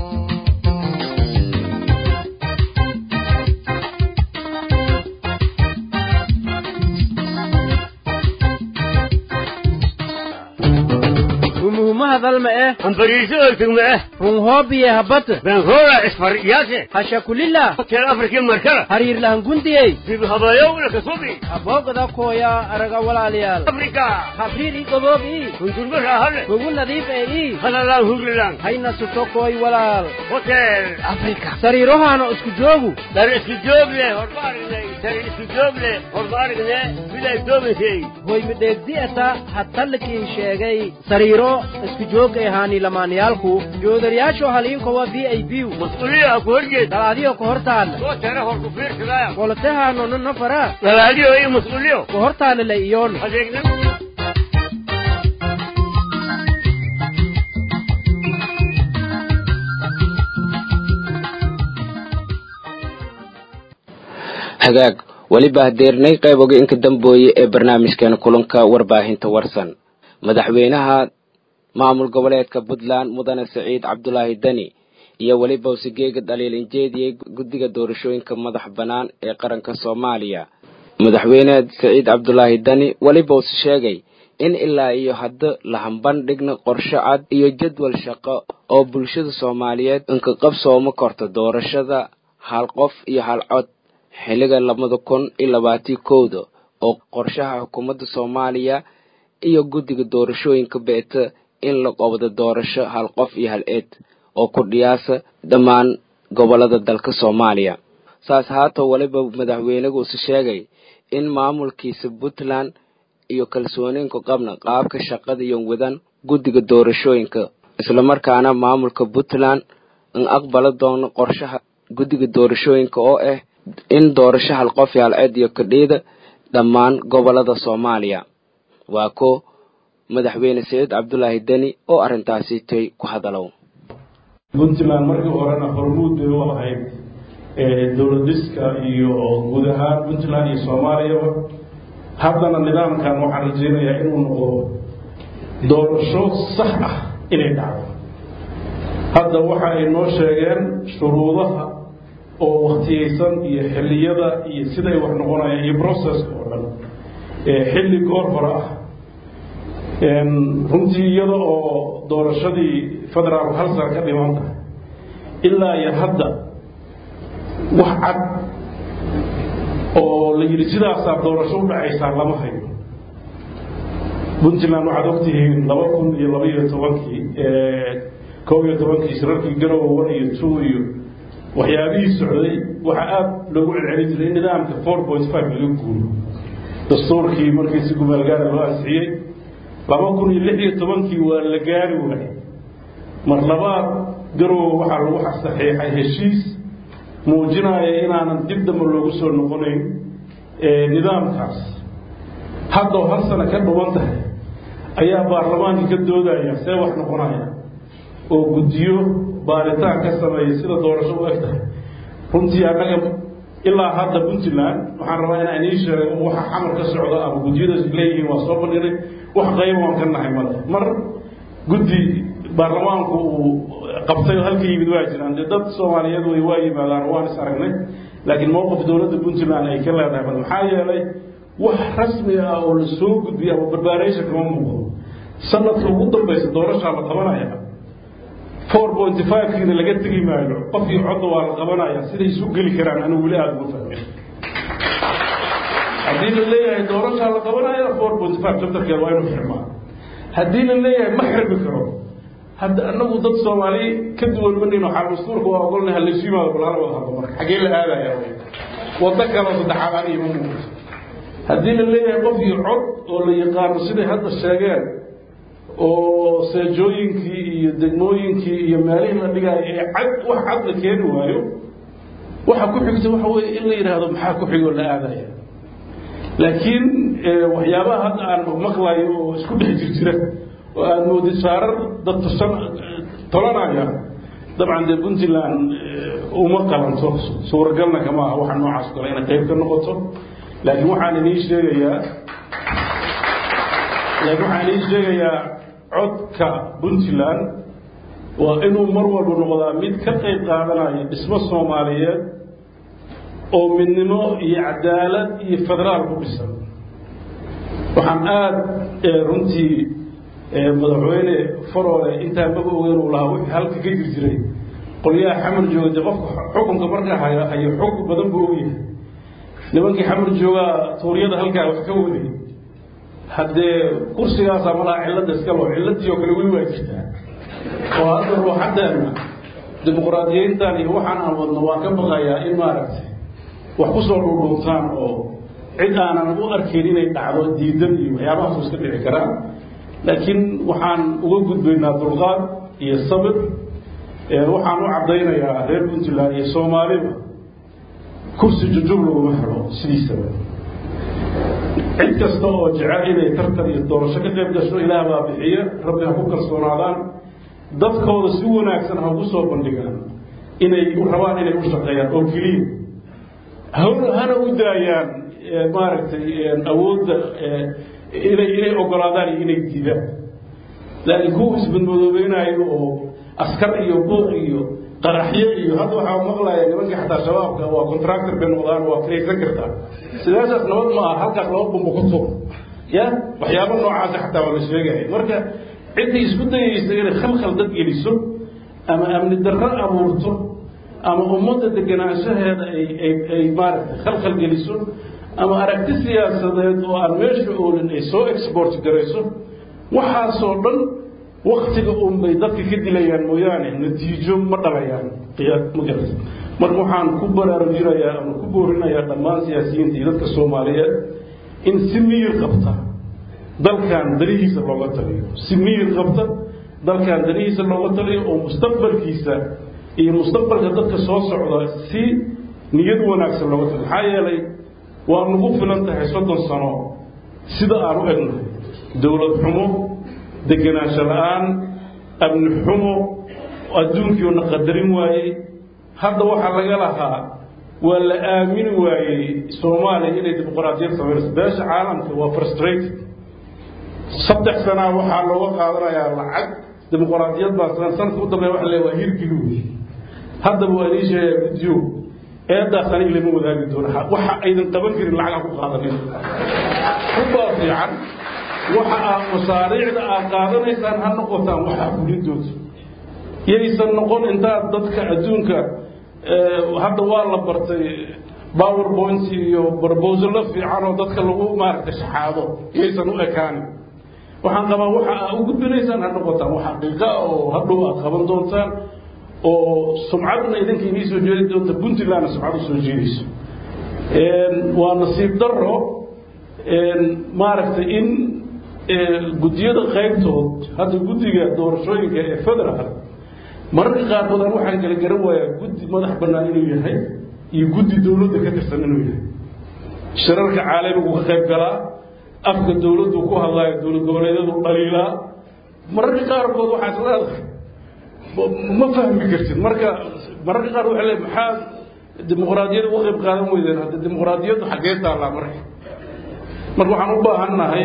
umuhumahadalma eh
ambariiso ortugma eh
runhoobiye habata
benhora isfar yaase
hashakulila
hotel afrikii markala
hariirlahangundiyey
dib habayowna kasubi
aboogada kooya araga walaalayaal
afrika
habriir i goboob ii
hundurma raahale
ugu nadiif ee ii
halalaan hurlilaan
hayna suto kooy walaal
hotel afrika
sariirohaana isku joogu
dar isku joog leh horma aragnay dar isku joog leh horma aragne miday doobaysay
hoy midheegdi'ata hadtallikiin sheegay sariiro isku joogay ahaani lamaanayaalku joodariyaasho haliinkowa v i b
mas-uuliya ku horjeed
dalaadiyo ka hortaalla
soo tare hor ku fiirsadaya
qolotahaano nafara
dalaadiyo iyo mas-uuliyo
ka hortaalla la iyoon
adeegna
hagaag weliba hadeernay qayb oga inka dambooye ee barnaamijkeena kulanka warbaahinta warsan madaxweynaha maamul goboleedka puntland mudane siciid cabdulaahi deni iyo weliba usigeega dhaliilinjeediyey guddiga doorashooyinka madax bannaan ee qaranka soomaaliya madaxweyne siciid cabdulaahi deni weliba usi sheegay in ilaa iyo hadda la hambandhigna qorshe cad iyo jadwal shaqo oo bulshada soomaaliyeed inka qabsooma korta doorashada hal qof iyo hal cod xilliga labada kun iyo labaatii kowda oo qorshaha xukuumadda soomaaliya iyo guddiga doorashooyinka beeta in la qabdo doorasho hal qof iyo hal eed oo ku dhiyaasa dhammaan gobolada dalka soomaaliya saas haatoo weliba madaxweyneguusi sheegay in maamulkiisa puntland iyo kalsooniinku qabna qaabka shaqada iyo wadan guddiga doorashooyinka islamarkaana maamulka puntland in aqbala doono qorshaha guddiga doorashooyinka oo ah in doorasho hal qof iyo hal eed iyo kadhiida dhammaan gobolada soomaaliya waa ko madaxweyne saciid cabdulaahi deni oo arrintaasi tay ku hadalow
puntland markii horena hormuud bay u ahayd dowlad dhiska iyo guud ahaan puntland iyo soomaaliyaba haddana nidaamkan waxaan rajeynayaa inuu noqdo doorasho sax ah inay dhacdo hadda waxa ay noo sheegeen shuruudaha oo waktiyeysan iyo xilliyada iyo siday wax noqonayaan iyo processka oo dhan xilli goor hore ah runtii iyada oo doorashadii federaalku hal sano ka dhiman tahay ilaa iyo hadda wax cad oo la yidhi sidaasaa doorasho u dhacaysaa lama hayo puntland waxaad ogtihiin laba kun iyo laba iyo tobankii koob iyo tobankii shirarkii garowe one iyo two iyo waxyaabihii socday waxaa aada loogu celcelin jiray in nidaamka four point five laga guuro dastuurkii markii si gumaalgaara loo ansixiyey laba kun iyo lix iyo tobankii waa la gaari waayey mar labaad garowe waxaa lagu saxiixay heshiis muujinaya inaanan dib dambe loogu soo noqonayn nidaamkaas haddoo hal sano ka dhuban tahay ayaa baarlamaankii ka doodaya see wax noqonaya oo guddiyo baaritaan ka sameeya sida doorasho u eg tahay runtii annaga ilaa hadda puntland waxaan rabaa inaan ii sheego waxa xamar ka socda ama guddiyadaas leeyihiin waa soo bandhinay wax qayba waan ka nahay male mar guddi baarlamaanku uu qabtay oo halka yimid waa jiraan dee dad soomaaliyeed way waa yimaadaan waan is aragnay laakiin mowqif dowladda puntland ay ka leedahay bal maxaa yeelay wax rasmi ah oo la soo gudbiya ama barbaaraysa kama muuqdo sanadka ugu dambaysa doorashaa la qabanaya four pointy five-kiina laga tegi maayo qofkii codda waa la qabanaya siday isu geli karaan anigu weli aada ugu fahmay haddii la leeyahay doorashaa la qabanaya four pointy five chapterkeeda waa inuu xirmaa haddii la leeyahay ma xirmi karo hadda anagu dad soomaali ka duwan manin waxaa dastuurka waa ogolnahay halaysu yimaado bal hala wada hadlo marka xaggee la aadaya waddo kaloo saddexaad aniga ma muuqato haddii la leeyahay qofkii cod oo la yaqaano siday hadda sheegeen oo seejooyinkii iyo degmooyinkii iyo meelihii la dhigaayo ee cad wax cad la keeni waayo waxa ku xigta waxa weeye in la yidhaahdo maxaa ku xigoo la aadaya laakiin waxyaabaha hadda aan maqlayo oo isku dhex jirjira oo aad moodid saarar dad tusan tolanaya dabcan dee puntland uma qalanto suuragalna kama aha waxa noocaas kale inay qayb ka noqoto laakiin waxaan idiin sheegayaa laakiin waxaan idiin sheegayaa codka puntland waa inuu mar walba noqdaa mid ka qayb qaadanaya dhismo soomaaliyeed oo midnimo iyo cadaalad iyo federaal ku dhisan waxaan aada runtii madaxweyne faroole intaa maga ogeyn uu lahaa wixii halka ka jir jiray qolyaha xamar jooga dee qofka xukunka markaa haya hayo xog badan buu ogyahay nimankii xamar joogaa tuuryada halkaa wax ka waday haddee kursigaasaa malaha cilladda iska loo cilladii oo kale weli waa jirtaa oo hadda ruuxaddeena dimuqraadiyeyntan iyo waxaan aan wadno waan ka baqayaa in maaragtay wax ku soo dhuudhuuntaan oo cid aanan u arkayn inay dhacdo diidan iyo waxyaabahaas iska dhici karaan laakiin waxaan uga gudbaynaa dulqaad iyo sabir waxaan u caddaynayaa reer puntland iyo soomaaliba kursi jujub laguma helo sidiisaba cid kasta oo jecel inay tartan iyo doorasho ka qayb gasho ilaah baa bixiya rabbi ha ku kalsoonaadaan dadkooda si wanaagsan ha ugu soo bandhigaan inay u rabaan inay u shaqeeyaan oo keliya hana u daayaan maaragtay awoodda inay inay ogolaadaan iyo inay diidaan laakiin kuwa isbadmadoobeynaayo oo askar iyo buuq iyo qaraxyo iyo hadda waxaa maqlaya nimankii xataa shabaabka waa contractor bay noqdaan waa kiraysan kartaa sidaasaas nabad ma aha halkaas laba bumba ku tuur ya waxyaaba noocaasa xataa waa la sheegaya marka ciddii isku dayaysa inay khalkhal dad geliso ama amni darro abuurto ama ummadda deganaanshaheeda ay ay ay maaragtay khalkhal geliso ama aragti siyaasadeed oo aan meesha oolin ay soo export garayso waxaasoo dhan waktiga unbay dadka ka dilayaan mooyaane natiijo ma dhalayaan magarata marka waxaan ku baraarujinayaa ama ku boorinayaa dhammaan siyaasiyiinta iyo dadka soomaaliyeed in si miyir qabta dalkan danihiisa looga taliyo si miyir qabta dalkan danihiisa looga taliyo oo mustaqbalkiisa iyo mustaqbalka dadka soo socda si niyad wanaagsan looga taliyo maxaa yeelay waa nagu filan tahay soddon sano sida aan u egnahay dowlad xumo degenaansho la-aan amni xumo adduunkiiona qadarin waayey hadda waxaa laga lahaa waa la aamini waayey soomaaliya inay dimuqraadiyad sameynayso beesha caalamka waa frustrated saddex sanaa waxaa looga qaadanayaa lacag dimuqraadiyad baa san sanadka u dambeeya waxa le waa hirgeli haddaba waa inii sheegaa guddiyo eedaas aniga lama wadaagi doono waxa aydan qaban karin lacag ha ku qaadanin ubaa fiican waxa aad masaariicda aad qaadanaysaan ha noqotaan waxaa fulintooda yaysan noqon intaad dadka adduunka hadda waa la bartay powerpoint iyo barbosalo fiican oo dadka lagu maaragtay shaxaado yaysan u ekaanin waxaan qabaa waxa aad u gudbinaysaan ha noqotaan wax xaqiiqa oo hadhow aad qaban doontaan oo sumcadna idinka inii soo jeedi doonta puntlandna sumcad u soo jeedayso waa nasiib daro maaragtay in guddiyada qaybtood hadda guddiga doorashooyinka ee federaal mararka qaarkood aan waxaan kala garan waayaa guddi madax bannaan inuu yahay iyo guddi dowladda ka tirsan inuu yahay shirarka caalamigu ka qayb galaa afka dowladdu ku hadlaayo dowlad goboleedyadu dhaliilaa mararka qaarkood waxaa is leedahay ma fahmi kartid marka mararka qaar waxa le maxaa dimuqraadiyada uga qayb qaadan weydeen hadda dimuqraadiyaddu xaggee taallaa marka marka waxaan u baahan nahay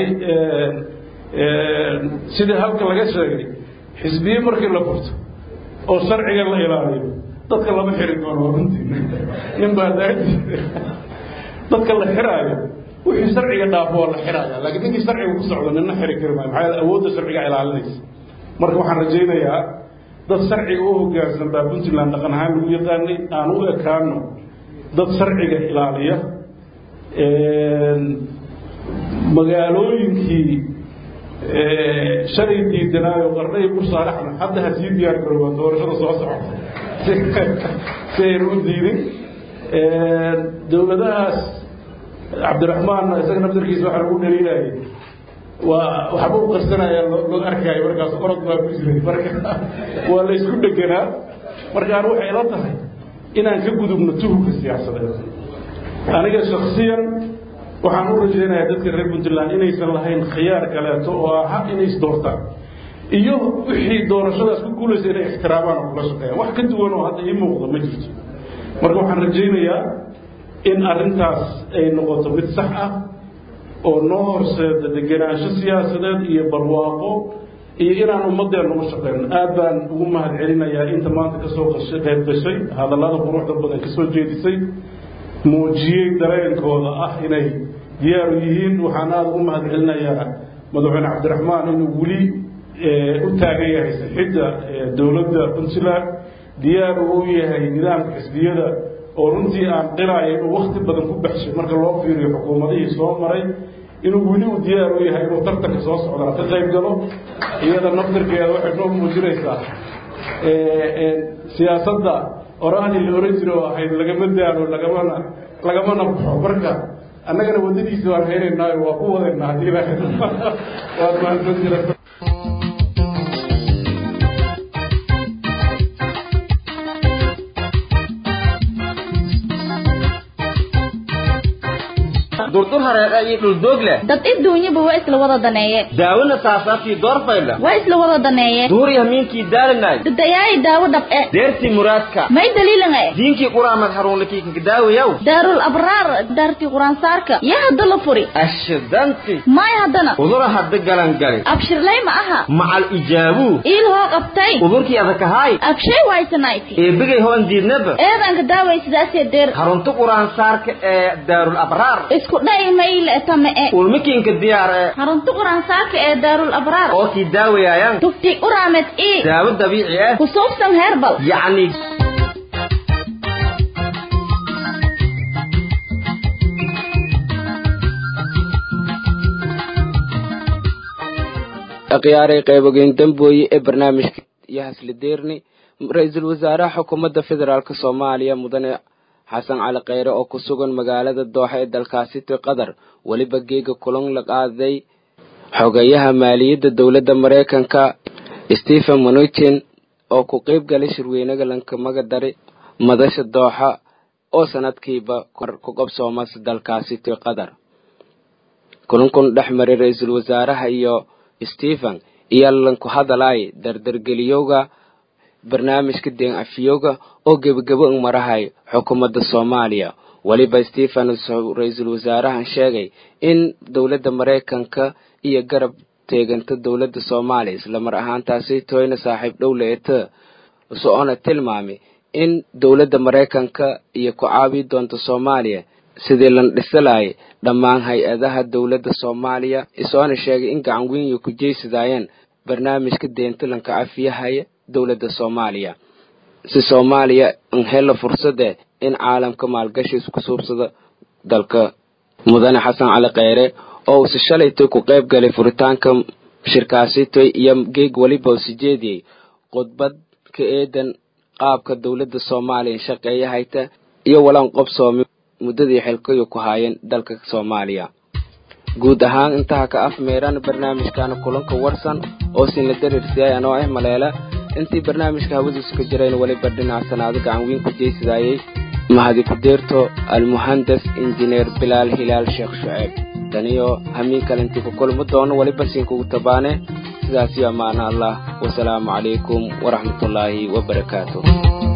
sidii halka laga sheegay xisbiye markii la furto oo sharciga la ilaaliyo dadka lama xiri doono waa runtii nin baa daadi dadka la xiraayo wixii sharciga dhaafo waa la xiraaya laakiin ninkii sharciga ku socdo nina xiri kari maayo maxaa yeele awoodda sharciga ilaalinaysa marka waxaan rajaynayaa dad sharciga u hoggaansan baa puntland dhaqan ahaan lagu yaqaanay aan u ekaano dad sharciga ilaaliya magaalooyinkii shalay diidanaayo qarnay bursaaraxna hadda ha sii diyaar garoobaan doorashada soo socota si ayna u diidin dowladahaas cabdiraxmaan isaga naftarkiisa waxaa lagu dhaliilayay waa waxba u qarsanaya loo arkaayo markaas orod baa ku jiray marka waa la isku dheganaa markaan waxay la tahay inaan ka gudubno tuhubka siyaasadeed aniga shaksiyan waxaan u rajaynayaa dadka reer puntland inaysan lahayn khiyaar kaleeto oo aha inay isdoortaan iyo wixii doorashadaas ku guulaysa inay ixtiraamaan oo kula shaqeeyaan wax ka duwan oo hadda ii muuqda ma jirto marka waxaan rajaynayaa in arrintaas ay noqoto mid sax ah oo noo horseeda degenaansho siyaasadeed iyo barwaaqo iyo inaan ummadeen ugu shaqeyno aad baan ugu mahad celinayaa inta maanta kasoo qayb gashay hadallada quruxda badan kasoo jeedisay muujiyey dareenkooda ah inay diyaaru yihiin waxaan aada ugu mahad celinayaa madaxweyne cabdiraxmaan inuu weli u taagan yahay sixidda dowladda puntland diyaar uu yahay nidaamka xisbiyada oo runtii aan qiraaya inuu wakti badan ku baxshay marka loo fiiriyo xukuumadihii soo maray inuu weli u diyaar u yahay inuu tartanka soo socdaa ka qayb galo iyada naftirkeeda waxay noo muujinaysaa siyaasadda oraani la oran jira oo ahayd lagama daalo lagamana lagamana baxo marka annagana waddadiisa waan haynaynaayo waa ku wadaynaa haddii ilaahay waad mahadsan jirata
durdur hareeqa iyo dhuldoog leh
dad iduunyaba waa isla wada daneeye
daawona saasaafkii doorfayla
waa isla wada daneeye
duuriya hamiinkii daalinay
dadayaayi daawo dhab'e
deertii muraadka
may daliilanga
diinkii quraamad haruunlikii kagadaawayaw
daarul abraar daartii quraansaarka yaa hadda la furi
ashidanti
may haddana
udura hadda galangali
abshirlay ma aha
macal ijaabuu
iil hoo qabtay
udurkii adakahaay
abshay waysanayti
eebigay hoon diidnaba
eedanka daaway sidaasee deer
harunta quraansaarka ee daarul abraar
isku dhay mayle tame e
ulmikiinka diyaar ee
harunta quraansaarka ee daarul abraar
oo kii daawayaayan
tufti uraamed ii
daawo dabiici ah
kusuubsan heerbal
yacni
akhyaaray qaybogeyn dambooye ee barnaamijka iyo haslideerni ra-iisul wasaaraha xukuumadda federaalk soomaaliya mudane xasan cali kheyre oo ku sugan magaalada dooxa ee dalkaasi ti qatar weliba geega kulan la qaaday xogeyaha maaliyadda dowladda maraykanka stephen mnuchin oo ku qeyb galay shirweynaga lankamaga dari madasha dooxa oo sanadkiiba ku qabsoomas dalkaasi ti qatar kulankun dhex maray ra-iisul wasaaraha iyo stephen iyo lanku hadalay dardargeliyowga barnaamijka deen afiyowga oo gebagabo ng marahay xukuumadda soomaaliya weliba stephen ra-iisul wasaarahan sheegay in dowladda maraykanka iyo garab teeganta dowladda soomaaliya islamar ahaantaasi toyna saaxiib dhow leeta so-ona tilmaamay in dowladda maraykanka iyo ku caabi doonta soomaaliya sidii lan dhisalayay dhammaan hay-adaha dowladda soomaaliya isoona sheegay in gacan weyn ku jeysadaayeen barnaamijka deenta lanka cafiyahaya dowladda soomaaliya si soomaaliya n helo fursade in caalamka maalgashi isku suubsado dalka mudane xasan cali kheyre oo uuse shalaytoy ku qayb galay furitaanka shirkaasitoy iyo geeg weliba usi jeediyey khudbad ka eedan qaabka dowladda soomaaliya shaqeeya hayta iyo walan qobsoomi muddadii xilkayu ku haayeen dalka soomaaliya guud ahaan intaha ka afmeeraan barnaamijkana kulanka warsan oo sinla dareersiyay anoo ah maleela intii barnaamijka hawadiisu ka jirayn weliba dhinaca sanaado gacan weyn ku jeysadayey mahadi ku-deerto almuhandas injineer bilaal hilaal sheekh shuceeb taniyo hamiin kale intii ku kulmi doono weliba siinkugu tabaane sidaasiyo ammaana allah wasalaamu calaykum waraxmatullaahi wabarakaatu